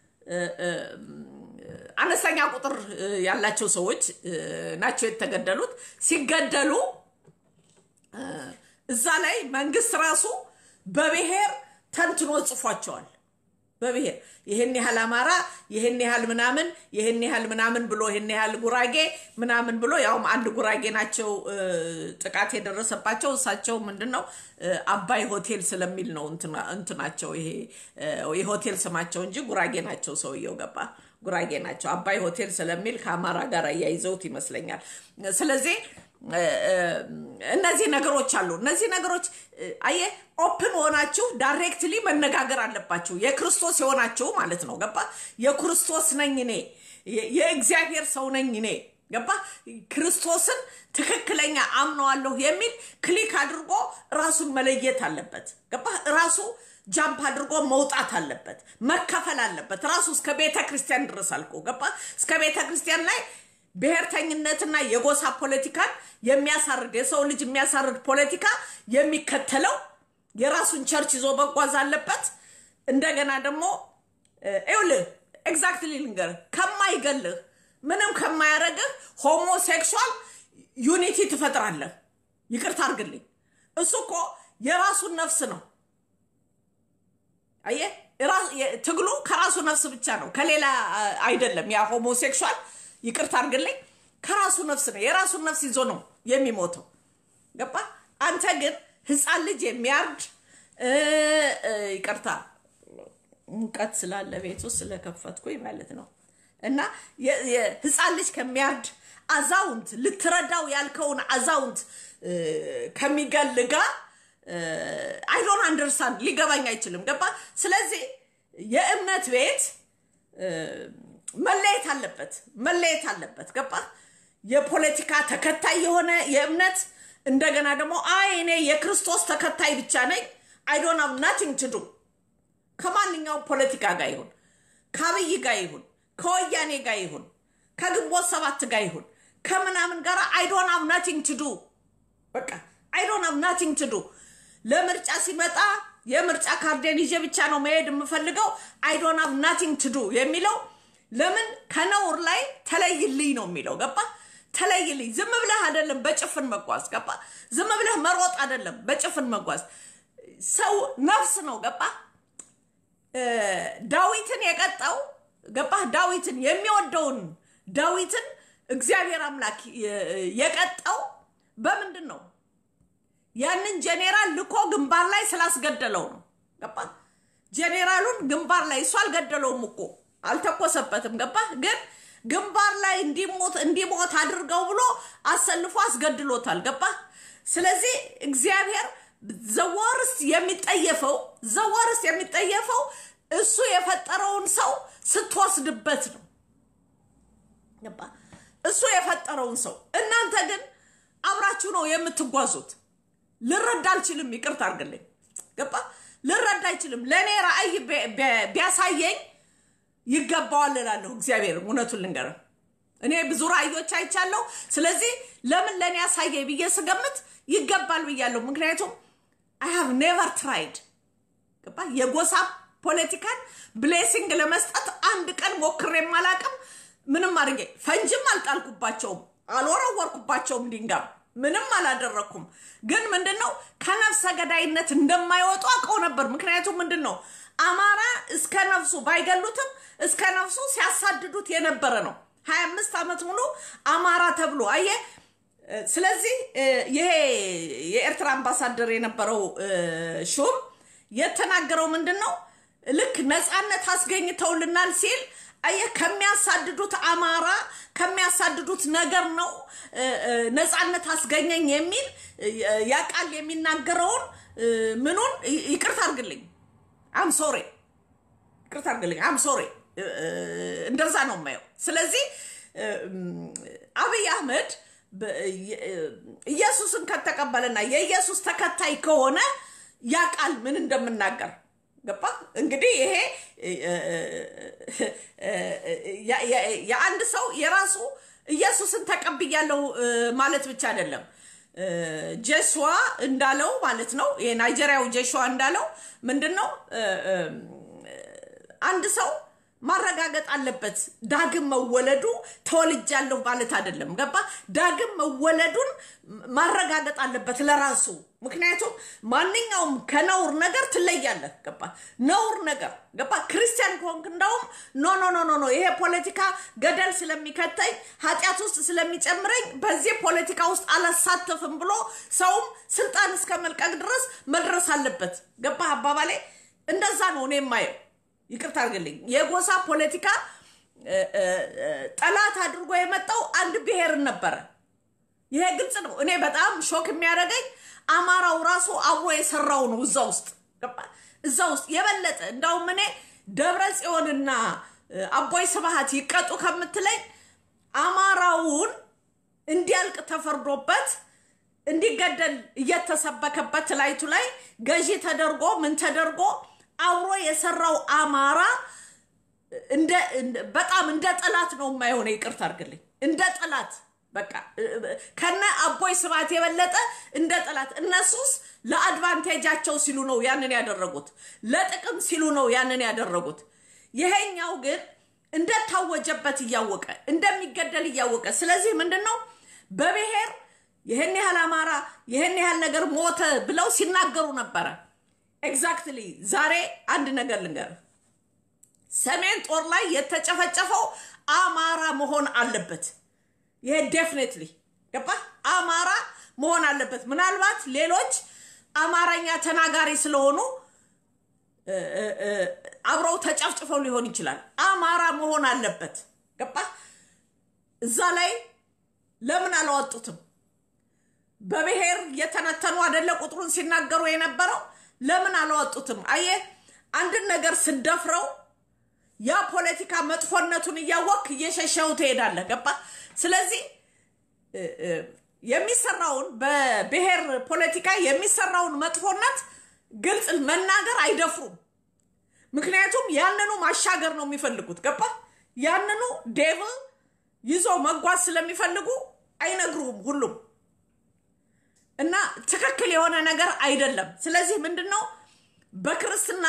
አነስተኛ ቁጥር ያላቸው ሰዎች ናቸው የተገደሉት። ሲገደሉ እዛ ላይ መንግስት ራሱ በብሔር ተንትኖ ጽፏቸዋል። በብሔር ይህን ያህል አማራ፣ ይህን ያህል ምናምን፣ ይህን ያህል ምናምን ብሎ ይህን ያህል ጉራጌ ምናምን ብሎ ያውም አንድ ጉራጌ ናቸው ጥቃት የደረሰባቸው። እሳቸው ምንድን ነው አባይ ሆቴል ስለሚል ነው እንትናቸው ይሄ የሆቴል ስማቸው እንጂ ጉራጌ ናቸው። ሰውየው ገባ ጉራጌ ናቸው። አባይ ሆቴል ስለሚል ከአማራ ጋር እያይዘውት ይመስለኛል። ስለዚህ እነዚህ ነገሮች አሉ። እነዚህ ነገሮች አየ ኦፕን ሆናችሁ ዳይሬክትሊ መነጋገር አለባችሁ። የክርስቶስ የሆናችሁ ማለት ነው። ገባ? የክርስቶስ ነኝ እኔ፣ የእግዚአብሔር ሰው ነኝ እኔ። ገባ? ክርስቶስን ትክክለኛ አምነዋለሁ የሚል ክሊክ አድርጎ ራሱን መለየት አለበት። ገባ? ራሱ ጃምፕ አድርጎ መውጣት አለበት። መከፈል አለበት። ራሱ እስከ ቤተ ክርስቲያን ድረስ አልኩ። ገባ? እስከ ቤተ ክርስቲያን ላይ ብሔርተኝነትና የጎሳ ፖለቲካን የሚያሳርድ የሰው ልጅ የሚያሳርድ ፖለቲካ የሚከተለው የራሱን ቸርች ይዞ መጓዝ አለበት። እንደገና ደግሞ ይኸውልህ ኤግዛክትሊ ልንገርህ ከማይገልህ ምንም ከማያደርግህ ሆሞሴክሹዋል ዩኒቲ ትፈጥራለህ። ይቅርታ አድርግልኝ። እሱ እኮ የራሱን ነፍስ ነው። አየህ፣ ትግሉ ከራሱ ነፍስ ብቻ ነው፣ ከሌላ አይደለም። ያ ሆሞሴክሹዋል ይቅርታ አድርግልኝ ከራሱ ነፍስ ነው። የራሱን ነፍስ ይዞ ነው የሚሞተው። ገባ? አንተ ግን ህፃን ልጅ የሚያርድ ይቅርታ ሙቀት ስላለ ቤት ውስጥ ስለከፈትኩኝ ማለት ነው። እና ህፃን ልጅ ከሚያርድ አዛውንት ልትረዳው ያልከውን አዛውንት ከሚገል ጋር አይዶን አንደርስታንድ ሊገባኝ አይችልም። ገባ? ስለዚህ የእምነት ቤት መለየት አለበት፣ መለየት አለበት። ገባ? የፖለቲካ ተከታይ የሆነ የእምነት እንደገና ደግሞ አይ እኔ የክርስቶስ ተከታይ ብቻ ነኝ አይ ዶንት ሃቭ ናቲንግ ቱ ዱ ከማንኛውም ፖለቲካ ጋር ይሁን ከአብይ ጋር ይሁን ከወያኔ ጋር ይሁን ከግንቦት ሰባት ጋር ይሁን ከምናምን ጋር አይ ዶንት ሃቭ ናቲንግ ቱ ዱ በቃ አይ ዶንት ሃቭ ናቲንግ ቱ ዱ ለምርጫ ሲመጣ የምርጫ ካርዴን ይዤ ብቻ ነው መሄድ የምፈልገው አይ ዶንት ሃቭ ናቲንግ ቱ ዱ የሚለው ለምን ከነውር ላይ ተለይልኝ ነው የሚለው ገባ ተለይልኝ ዝም ብለህ አይደለም በጭፍን መጓዝ ገባ ዝም ብለህ መሮጥ አይደለም በጭፍን መጓዝ ሰው ነፍስ ነው ገባ ዳዊትን የቀጣው ገባህ ዳዊትን የሚወደውን ዳዊትን እግዚአብሔር አምላክ የቀጣው በምንድን ነው ያንን ጄኔራል ልኮ ግንባር ላይ ስላስገደለው ነው ገባ ጄኔራሉን ግንባር ላይ እሱ አልገደለውም እኮ አልተኮሰበትም ገባ ግን ግንባር ላይ እንዲሞት እንዲሞት አድርገው ብሎ አሰልፎ አስገድሎታል ገባ ስለዚህ እግዚአብሔር ዘወርስ የሚጠየፈው ዘወርስ የሚጠየፈው እሱ የፈጠረውን ሰው ስትወስድበት ነው ገባ እሱ የፈጠረውን ሰው እናንተ ግን አብራችሁ ነው የምትጓዙት ልረዳ አልችልም ይቅርታ አድርግልኝ ገባ ልረዳ አይችልም ለእኔ ራእይ ቢያሳየኝ ይገባዋል እላለሁ እግዚአብሔር እውነቱን ልንገር እኔ ብዙ ራእዮች አይቻለሁ ስለዚህ ለምን ለእኔ ያሳየኝ ብዬ ስገምት ይገባል ብያለሁ ምክንያቱም አይ ሃቭ ኔቨር ትራይድ ገባ የጎሳ ፖለቲካን ብሌሲንግ ለመስጠት አንድ ቀን ሞክሬም አላቅም ምንም አድርጌ ፈንጅም አልጣልኩባቸውም አልወረወርኩባቸውም ድንጋም ምንም አላደረግኩም ግን ምንድን ነው ከነፍሰ ገዳይነት እንደማይወጡ አውቀው ነበር ምክንያቱም ምንድን ነው አማራ እስከ ነፍሱ ባይገሉትም እስከ ነፍሱ ሲያሳድዱት የነበረ ነው ሀያ አምስት ዓመት ሙሉ አማራ ተብሎ አየ ስለዚህ ይሄ የኤርትራ አምባሳደር የነበረው ሹም የተናገረው ምንድን ነው ልክ ነፃነት አስገኝተውልናል ሲል አየ ከሚያሳድዱት አማራ ከሚያሳድዱት ነገር ነው ነፃነት አስገኘኝ የሚል ያ ቃል የሚናገረውን ምኑን ይቅርታ አርግልኝ አም ሶሪ ይቅርታ አርግልኝ አም ሶሪ እንደዛ ነው የማየው ስለዚህ አብይ አህመድ ኢየሱስን ከተቀበለና የኢየሱስ ተከታይ ከሆነ ያ ቃል ምን እንደምናገር ገባ እንግዲህ ይሄ የአንድ ሰው የራሱ ኢየሱስን ተቀብያለሁ ማለት ብቻ አይደለም ጀሽዋ እንዳለው ማለት ነው የናይጄሪያው ጀሽዋ እንዳለው ምንድን ነው አንድ ሰው ማረጋገጥ አለበት ዳግም መወለዱ ተወልጃለሁ ማለት አይደለም ገባ ዳግም መወለዱን ማረጋገጥ አለበት ለራሱ ምክንያቱም ማንኛውም ከነውር ነገር ትለያለህ ገባ ነውር ነገር ገባ ክርስቲያን ከሆንክ እንዳውም ኖ ኖ ኖ ኖ ኖ ይሄ ፖለቲካ ገደል ስለሚከተኝ ኃጢአት ውስጥ ስለሚጨምረኝ በዚህ ፖለቲካ ውስጥ አላሳተፍም ብሎ ሰውም ስልጣን እስከ መልቀቅ ድረስ መድረስ አለበት ገባ አባባሌ እንደዛ ነው እኔ የማየው ይቅርታ አድርግልኝ የጎሳ ፖለቲካ ጠላት አድርጎ የመጣው አንድ ብሔርን ነበረ ይሄ ግልጽ ነው እኔ በጣም ሾክ የሚያደርገኝ አማራው ራሱ አብሮ የሰራው ነው እዛ ውስጥ እዛ ውስጥ የበለጠ እንዳውም እኔ ደብረ ጽዮንና አቦይ ስብሃት ይቀጡ ከምትለኝ አማራውን እንዲያልቅ ተፈርዶበት እንዲገደል እየተሰበከበት ላይቱ ላይ ገዢ ተደርጎ ምን ተደርጎ አብሮ የሰራው አማራ በጣም እንደ ጠላት ነው የማይሆነ ይቅርታ አድርግልኝ እንደ ጠላት በቃ ከነ አቦይ ስብሃት የበለጠ እንደ ጠላት እነሱስ ለአድቫንቴጃቸው ሲሉ ነው ያንን ያደረጉት ለጥቅም ሲሉ ነው ያንን ያደረጉት ይሄኛው ግን እንደታወጀበት እያወቀ እንደሚገደል እያወቀ ስለዚህ ምንድን ነው በብሔር ይህን ያህል አማራ ይህን ያህል ነገር ሞተ ብለው ሲናገሩ ነበረ ኤግዛክትሊ ዛሬ አንድ ነገር ልንገር ሰሜን ጦር ላይ የተጨፈጨፈው አማራ መሆን አለበት ይሄ ዴፍኔትሊ ገባ አማራ መሆን አለበት ምናልባት ሌሎች አማርኛ ተናጋሪ ስለሆኑ አብረው ተጨፍጭፈው ሊሆን ይችላል አማራ መሆን አለበት ገባ እዛ ላይ ለምን አላወጡትም በብሔር የተነተኑ አደለ ቁጥሩን ሲናገሩ የነበረው ለምን አላወጡትም አየ አንድን ነገር ስደፍረው ያ ፖለቲካ መጥፎነቱን እያወቅ እየሸሸው ትሄዳለህ ገባ ስለዚህ የሚሰራውን በብሔር ፖለቲካ የሚሰራውን መጥፎነት ግልጽ መናገር አይደፍሩም ምክንያቱም ያንኑ ማሻገር ነው የሚፈልጉት ገባ ያንኑ ዴቭል ይዞ መጓዝ ስለሚፈልጉ አይነግሩም ሁሉም እና ትክክል የሆነ ነገር አይደለም ስለዚህ ምንድን ነው በክርስትና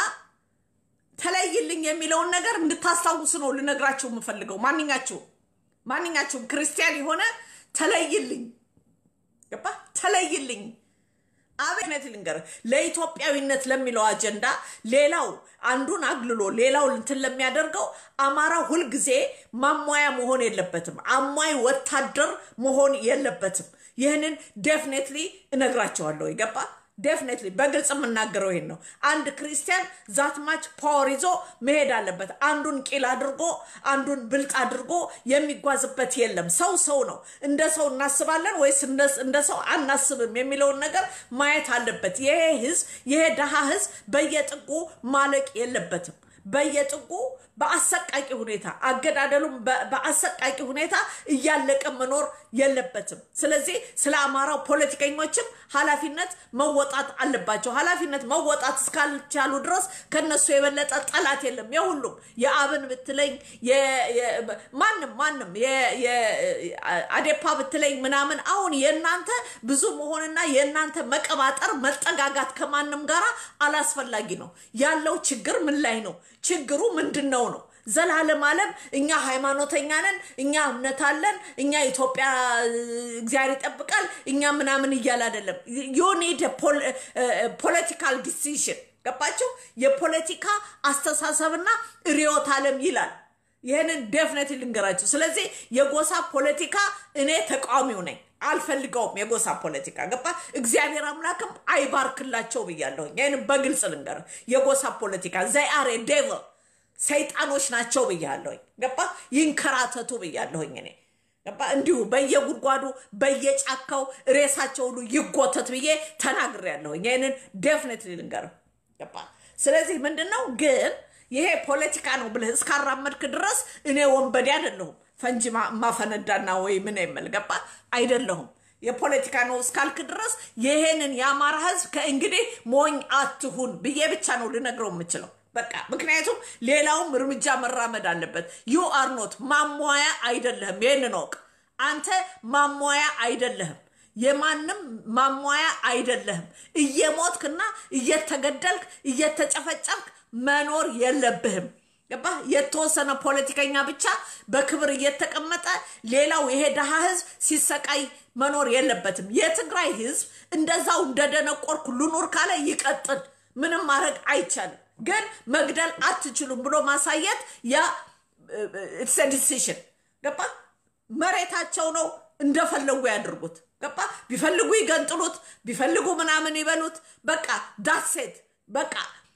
ተለይልኝ የሚለውን ነገር እንድታስታውሱ ነው ልነግራቸው የምፈልገው። ማንኛችሁም ማንኛችሁም ክርስቲያን የሆነ ተለይልኝ፣ ገባ ተለይልኝ አብነት ልንገርህ፣ ለኢትዮጵያዊነት ለሚለው አጀንዳ ሌላው አንዱን አግልሎ ሌላው እንትን ለሚያደርገው አማራ ሁልጊዜ ማሟያ መሆን የለበትም። አሟይ ወታደር መሆን የለበትም። ይህንን ዴፍኔትሊ እነግራቸዋለሁ። ይገባ ዴፍኔትሊ በግልጽ የምናገረው ይሄን ነው። አንድ ክርስቲያን ዛትማች ፓወር ይዞ መሄድ አለበት። አንዱን ቂል አድርጎ አንዱን ብልጥ አድርጎ የሚጓዝበት የለም። ሰው ሰው ነው። እንደ ሰው እናስባለን ወይስ እንደ ሰው አናስብም የሚለውን ነገር ማየት አለበት። ይሄ ህዝብ ይሄ ድሃ ህዝብ በየጥጉ ማለቅ የለበትም። በየጥጉ በአሰቃቂ ሁኔታ አገዳደሉም በአሰቃቂ ሁኔታ እያለቀ መኖር የለበትም። ስለዚህ ስለ አማራው ፖለቲከኞችም ኃላፊነት መወጣት አለባቸው። ኃላፊነት መወጣት እስካልቻሉ ድረስ ከነሱ የበለጠ ጠላት የለም። የሁሉም የአብን ብትለኝ ማንም ማንም አዴፓ ብትለኝ ምናምን አሁን የእናንተ ብዙ መሆንና የእናንተ መቀባጠር መጠጋጋት ከማንም ጋር አላስፈላጊ ነው። ያለው ችግር ምን ላይ ነው? ችግሩ ምንድን ነው ነው ዘላለም ዓለም እኛ ሃይማኖተኛ ነን፣ እኛ እምነት አለን፣ እኛ ኢትዮጵያ እግዚአብሔር ይጠብቃል፣ እኛ ምናምን እያል አይደለም። ዩኒድ ፖለቲካል ዲሲሽን ገባችሁ? የፖለቲካ አስተሳሰብና ርዕዮተ ዓለም ይላል። ይህንን ዴፍነት ልንገራችሁ። ስለዚህ የጎሳ ፖለቲካ እኔ ተቃዋሚው ነኝ። አልፈልገውም። የጎሳ ፖለቲካ ገባ። እግዚአብሔር አምላክም አይባርክላቸው ብያለሁኝ። ይህንም በግልጽ ልንገር። የጎሳ ፖለቲካ ዘይ አር ዴቨል ሰይጣኖች ናቸው ብያለሁኝ። ገባ። ይንከራተቱ ብያለሁኝ እኔ ገባ። እንዲሁ በየጉድጓዱ በየጫካው ሬሳቸው ሁሉ ይጎተት ብዬ ተናግሬያለሁኝ። ይህንን ዴፍኔትሊ ልንገር ገባ። ስለዚህ ምንድን ነው ግን ይሄ ፖለቲካ ነው ብለህ እስካራመድክ ድረስ እኔ ወንበዴ አይደለሁም። ፈንጂ ማፈነዳና ወይ ምን የምል ገባ አይደለሁም። የፖለቲካ ነው እስካልክ ድረስ ይሄንን የአማራ ህዝብ ከእንግዲህ ሞኝ አትሁን ብዬ ብቻ ነው ልነግረው የምችለው። በቃ ምክንያቱም ሌላውም እርምጃ መራመድ አለበት። ዩ አር ኖት ማሟያ አይደለህም። ይህንን ወቅ አንተ ማሟያ አይደለህም። የማንም ማሟያ አይደለህም። እየሞትክና እየተገደልክ እየተጨፈጨፍክ መኖር የለብህም። ገባ? የተወሰነ ፖለቲከኛ ብቻ በክብር እየተቀመጠ ሌላው ይሄ ድሃ ህዝብ ሲሰቃይ መኖር የለበትም። የትግራይ ህዝብ እንደዛው እንደደነቆርኩ ልኑር ካለ ይቀጥል። ምንም ማድረግ አይቻልም። ግን መግደል አትችሉም ብሎ ማሳየት ያ ኢትስ ዲሲሽን ገባ? መሬታቸው ነው እንደፈለጉ ያድርጉት። ገባ? ቢፈልጉ ይገንጥሉት፣ ቢፈልጉ ምናምን ይበሉት። በቃ ዳሴት በቃ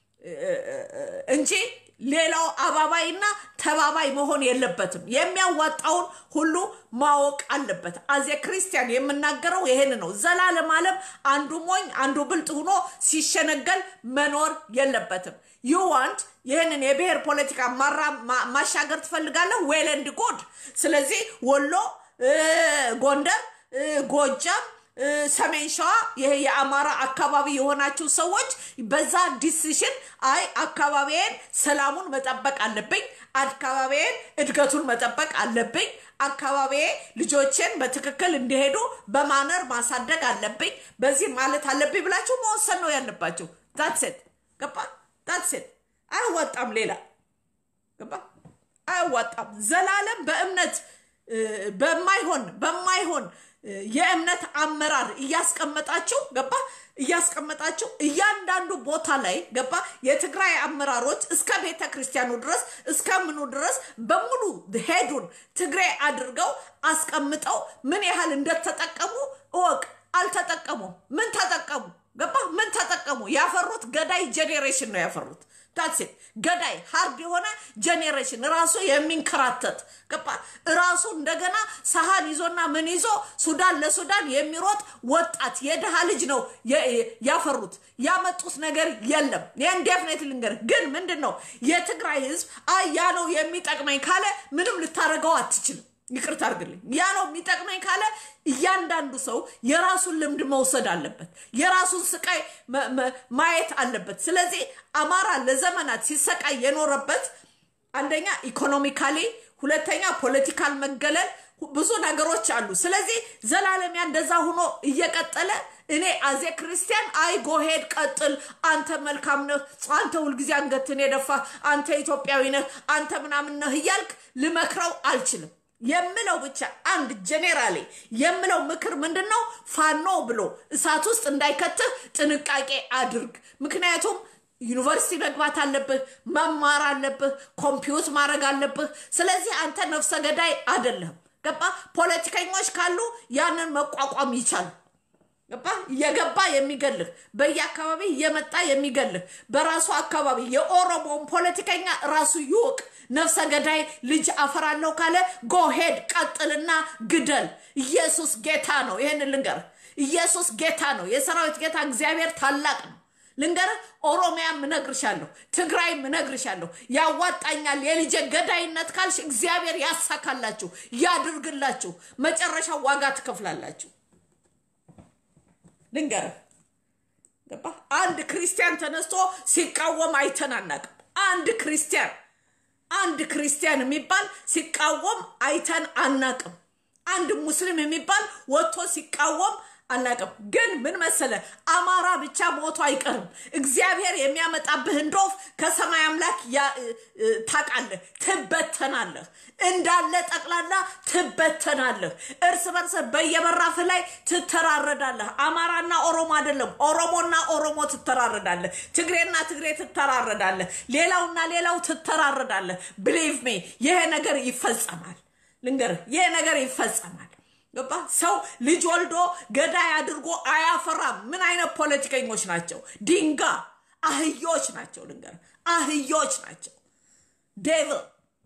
እንጂ ሌላው አባባይና ተባባይ መሆን የለበትም። የሚያዋጣውን ሁሉ ማወቅ አለበት። አዜ ክርስቲያን የምናገረው ይሄን ነው። ዘላለም ዓለም አንዱ ሞኝ አንዱ ብልጥ ሆኖ ሲሸነገል መኖር የለበትም። ዩ ዋንት ይህንን የብሔር ፖለቲካ ማሻገር ትፈልጋለህ? ዌል ኤንድ ጉድ። ስለዚህ ወሎ፣ ጎንደር፣ ጎጃም ሰሜን ሸዋ ይሄ የአማራ አካባቢ የሆናችሁ ሰዎች በዛ ዲሲሽን አይ አካባቢዬን ሰላሙን መጠበቅ አለብኝ፣ አካባቢዬን እድገቱን መጠበቅ አለብኝ፣ አካባቢዬ ልጆቼን በትክክል እንዲሄዱ በማነር ማሳደግ አለብኝ፣ በዚህ ማለት አለብኝ ብላችሁ መወሰን ነው ያለባችሁ። ዳትሴት ገባ? ዳትሴት አያዋጣም። ሌላ ገባ? አያዋጣም። ዘላለም በእምነት በማይሆን በማይሆን የእምነት አመራር እያስቀመጣችሁ ገባ እያስቀመጣችሁ እያንዳንዱ ቦታ ላይ ገባ የትግራይ አመራሮች እስከ ቤተ ክርስቲያኑ ድረስ እስከ ምኑ ድረስ በሙሉ ሄዱን ትግራይ አድርገው አስቀምጠው ምን ያህል እንደተጠቀሙ እወቅ። አልተጠቀሙም። ምን ተጠቀሙ? ገባ ምን ተጠቀሙ? ያፈሩት ገዳይ ጄኔሬሽን ነው ያፈሩት። ታክሲ ገዳይ ሀርድ የሆነ ጄኔሬሽን ራሱ የሚንከራተት ገባ ራሱ እንደገና ሰሃን ይዞና ምን ይዞ ሱዳን ለሱዳን የሚሮጥ ወጣት የድሃ ልጅ ነው ያፈሩት። ያመጡት ነገር የለም። ይህን ዴፍኔት ልንገር። ግን ምንድን ነው የትግራይ ህዝብ አይ ያ ነው የሚጠቅመኝ ካለ ምንም ልታደርገው አትችልም። ይቅርታ አድርግልኝ። ያ ነው የሚጠቅመኝ ካለ እያንዳንዱ ሰው የራሱን ልምድ መውሰድ አለበት። የራሱን ስቃይ ማየት አለበት። ስለዚህ አማራ ለዘመናት ሲሰቃይ የኖረበት አንደኛ ኢኮኖሚካሊ፣ ሁለተኛ ፖለቲካል መገለል፣ ብዙ ነገሮች አሉ። ስለዚህ ዘላለም ያ እንደዛ ሆኖ እየቀጠለ እኔ አዜ ክርስቲያን አይ ጎሄድ ቀጥል፣ አንተ መልካም ነህ፣ አንተ ሁልጊዜ አንገትን የደፋ አንተ ኢትዮጵያዊ ነህ፣ አንተ ምናምን ነህ እያልክ ልመክረው አልችልም። የምለው ብቻ አንድ ጄኔራሌ የምለው ምክር ምንድን ነው? ፋኖ ብሎ እሳት ውስጥ እንዳይከትህ ጥንቃቄ አድርግ። ምክንያቱም ዩኒቨርሲቲ መግባት አለብህ፣ መማር አለብህ፣ ኮምፒውት ማድረግ አለብህ። ስለዚህ አንተ ነፍሰ ገዳይ አይደለህም። ገባ? ፖለቲከኞች ካሉ ያንን መቋቋም ይቻሉ። ገባ? እየገባ የሚገልህ በየአካባቢ እየመጣ የሚገልህ በራሱ አካባቢ የኦሮሞን ፖለቲከኛ ራሱ ይወቅ። ነፍሰ ገዳይ ልጅ አፈራለሁ ካለ ጎሄድ ቀጥልና ግደል። ኢየሱስ ጌታ ነው። ይህን ልንገርህ፣ ኢየሱስ ጌታ ነው። የሰራዊት ጌታ እግዚአብሔር ታላቅ ነው። ልንገርህ፣ ኦሮሚያም እነግርሻለሁ፣ ትግራይም እነግርሻለሁ። ያዋጣኛል የልጄ ገዳይነት ካልሽ እግዚአብሔር ያሳካላችሁ፣ ያድርግላችሁ። መጨረሻው ዋጋ ትከፍላላችሁ። ልንገርህ፣ ገባ? አንድ ክርስቲያን ተነስቶ ሲቃወም አይተን አናውቅም። አንድ ክርስቲያን አንድ ክርስቲያን የሚባል ሲቃወም አይተን አናቅም። አንድ ሙስሊም የሚባል ወጥቶ ሲቃወም አናቅም። ግን ምን መሰለ፣ አማራ ብቻ ሞቶ አይቀርም። እግዚአብሔር የሚያመጣብህን ዶፍ ከሰማይ አምላክ ታውቃለህ። ትበተናለህ፣ እንዳለ ጠቅላላ ትበተናለህ። እርስ በርስ በየበራፍ ላይ ትተራረዳለህ። አማራና ኦሮሞ አይደለም፣ ኦሮሞና ኦሮሞ ትተራረዳለህ። ትግሬና ትግሬ ትተራረዳለህ። ሌላውና ሌላው ትተራረዳለህ። ብሊቭ ሜ ይሄ ነገር ይፈጸማል። ልንገርህ፣ ይሄ ነገር ይፈጸማል። ገባ? ሰው ልጅ ወልዶ ገዳይ አድርጎ አያፈራም። ምን አይነት ፖለቲከኞች ናቸው? ድንጋ አህዮች ናቸው። ልንገርህ፣ አህዮች ናቸው። ዴቭል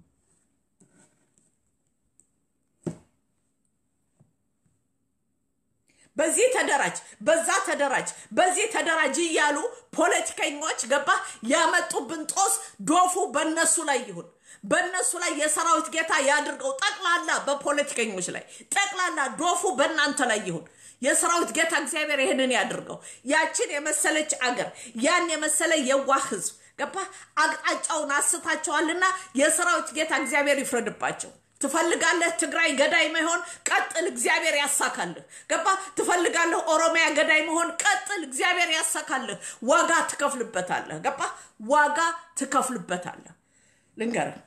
በዚህ ተደራጅ፣ በዛ ተደራጅ፣ በዚህ ተደራጅ እያሉ ፖለቲከኞች ገባ ያመጡብን ጦስ ዶፉ በነሱ ላይ ይሁን በእነሱ ላይ የሰራዊት ጌታ ያድርገው። ጠቅላላ በፖለቲከኞች ላይ ጠቅላላ ዶፉ በእናንተ ላይ ይሁን። የሰራዊት ጌታ እግዚአብሔር ይህንን ያድርገው። ያችን የመሰለች አገር ያን የመሰለ የዋህ ህዝብ ገባ አቅጣጫውን አስታቸዋልና የሰራዊት ጌታ እግዚአብሔር ይፍረድባቸው። ትፈልጋለህ ትግራይ ገዳይ መሆን ቀጥል፣ እግዚአብሔር ያሳካልህ። ገባ ትፈልጋለህ ኦሮሚያ ገዳይ መሆን ቀጥል፣ እግዚአብሔር ያሳካልህ። ዋጋ ትከፍልበታለህ። ገባ ዋጋ ትከፍልበታለህ። ልንገርህ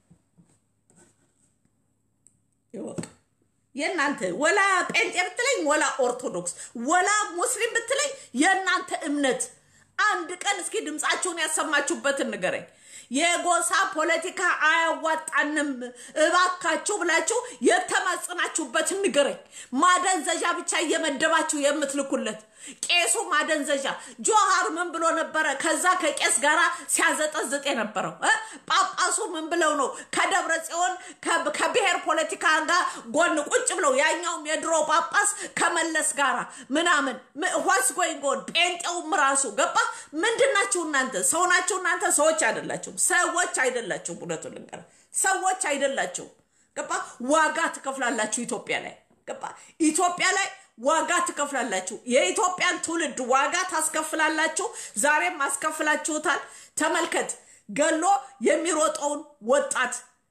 ይወቅ የእናንተ ወላ ጴንጤ ብትለኝ ወላ ኦርቶዶክስ ወላ ሙስሊም ብትለኝ የእናንተ እምነት አንድ ቀን እስኪ ድምፃችሁን ያሰማችሁበትን ንገረኝ። የጎሳ ፖለቲካ አያዋጣንም እባካችሁ ብላችሁ የተማጽናችሁበትን ንገረኝ። ማደንዘዣ ብቻ እየመደባችሁ የምትልኩለት ቄሱ ማደንዘዣ ጆሃር ምን ብሎ ነበረ? ከዛ ከቄስ ጋር ሲያዘጠዝጥ የነበረው ጳጳሱ ምን ብለው ነው? ከደብረ ጽዮን ከብሔር ፖለቲካ ጋር ጎን ቁጭ ብለው ያኛውም የድሮ ጳጳስ ከመለስ ጋር ምናምን ዋስ ጎይንጎን ጴንጤውም ራሱ ገባ። ምንድናችሁ እናንተ? ሰው ናችሁ እናንተ? ሰዎች አይደላችሁም። ሰዎች አይደላችሁም። እውነቱን ልንገርህ፣ ሰዎች አይደላችሁም። ገባ። ዋጋ ትከፍላላችሁ ኢትዮጵያ ላይ ገባ። ኢትዮጵያ ላይ ዋጋ ትከፍላላችሁ። የኢትዮጵያን ትውልድ ዋጋ ታስከፍላላችሁ። ዛሬም አስከፍላችሁታል። ተመልከት፣ ገሎ የሚሮጠውን ወጣት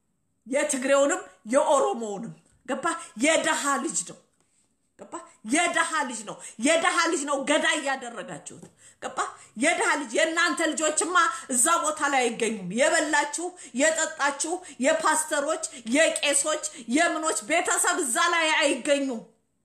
የትግሬውንም የኦሮሞውንም ገባ። የደሃ ልጅ ነው ገባ። የደሃ ልጅ ነው። የደሃ ልጅ ነው ገዳይ ያደረጋችሁት ገባ። የደሃ ልጅ የእናንተ ልጆችማ እዛ ቦታ ላይ አይገኙም። የበላችሁ የጠጣችሁ የፓስተሮች የቄሶች የምኖች ቤተሰብ እዛ ላይ አይገኙም።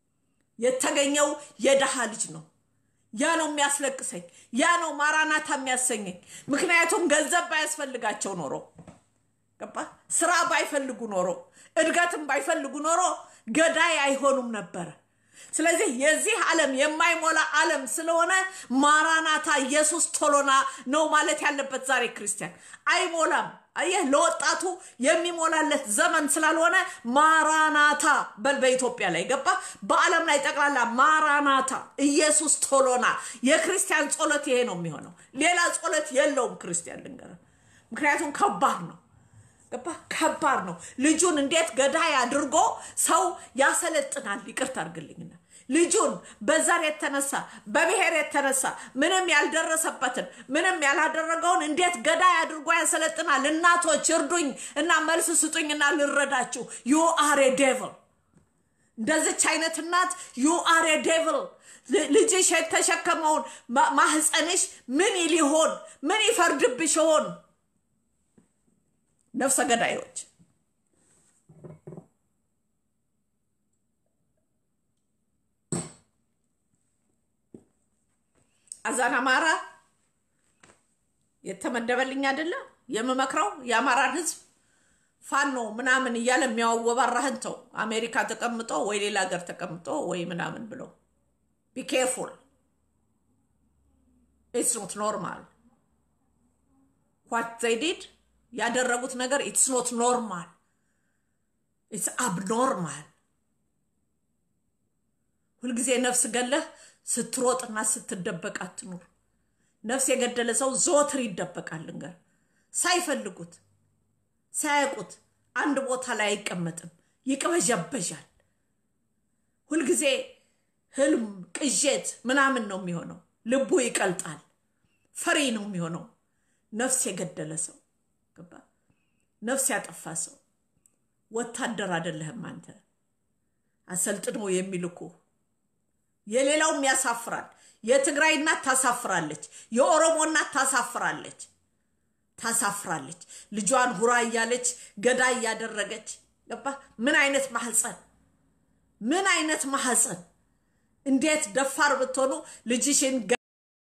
የተገኘው የደሃ ልጅ ነው። ያ ነው የሚያስለቅሰኝ። ያ ነው ማራናታ የሚያሰኘኝ። ምክንያቱም ገንዘብ ባያስፈልጋቸው ኖሮ ገባ፣ ስራ ባይፈልጉ ኖሮ እድገትም ባይፈልጉ ኖሮ ገዳይ አይሆኑም ነበረ። ስለዚህ የዚህ ዓለም የማይሞላ ዓለም ስለሆነ ማራናታ ኢየሱስ ቶሎና ነው ማለት ያለበት ዛሬ ክርስቲያን አይሞላም። አየህ፣ ለወጣቱ የሚሞላለት ዘመን ስላልሆነ ማራናታ በል በኢትዮጵያ ላይ ገባ። በዓለም ላይ ጠቅላላ ማራናታ ኢየሱስ ቶሎና። የክርስቲያን ጸሎት ይሄ ነው የሚሆነው። ሌላ ጸሎት የለውም ክርስቲያን ልንገር። ምክንያቱም ከባድ ነው ገባ ከባድ ነው። ልጁን እንዴት ገዳይ አድርጎ ሰው ያሰለጥናል? ይቅርታ አድርግልኝና ልጁን በዘር የተነሳ በብሔር የተነሳ ምንም ያልደረሰበትን ምንም ያላደረገውን እንዴት ገዳይ አድርጎ ያሰለጥናል? እናቶች እርዱኝ እና መልስ ስጡኝና ልረዳችሁ። ዩ አር ዴቭል እንደዚች አይነት እናት ዩ አር ዴቭል ልጅሽ የተሸከመውን ማህፀንሽ ምን ሊሆን ምን ይፈርድብሽ ይሆን? ነፍሰ ገዳዮች አዛን አማራ የተመደበልኝ አይደለም የምመክረው የአማራን ህዝብ ፋኖ ምናምን እያለ የሚያወባራህን ተው። አሜሪካ ተቀምጦ ወይ ሌላ ሀገር ተቀምጦ ወይ ምናምን ብሎ ቢ ኬርፉል ኢትስ ኖት ኖርማል ዋት ዘይ ዲድ ያደረጉት ነገር ኢትስ ኖት ኖርማል ኢትስ አብኖርማል። ሁልጊዜ ነፍስ ገለህ ስትሮጥና ስትደበቅ አትኑር። ነፍስ የገደለ ሰው ዘወትር ይደበቃል። ልንገር፣ ሳይፈልጉት ሳያውቁት አንድ ቦታ ላይ አይቀመጥም፣ ይቅበዣበዣል። ሁልጊዜ ህልም፣ ቅዠት ምናምን ነው የሚሆነው። ልቡ ይቀልጣል፣ ፈሪ ነው የሚሆነው። ነፍስ የገደለ ሰው ገባ፣ ነፍስ ያጠፋ ሰው ወታደር አይደለህም አንተ። አሰልጥነው የሚልኩ የሌላውም ያሳፍራል። የትግራይ እናት ታሳፍራለች። የኦሮሞ እናት ታሳፍራለች ታሳፍራለች። ልጇን ሁራ እያለች ገዳ እያደረገች ገባ። ምን አይነት ማህፀን ምን አይነት ማህፀን! እንዴት ደፋር ብትሆኑ ልጅሽን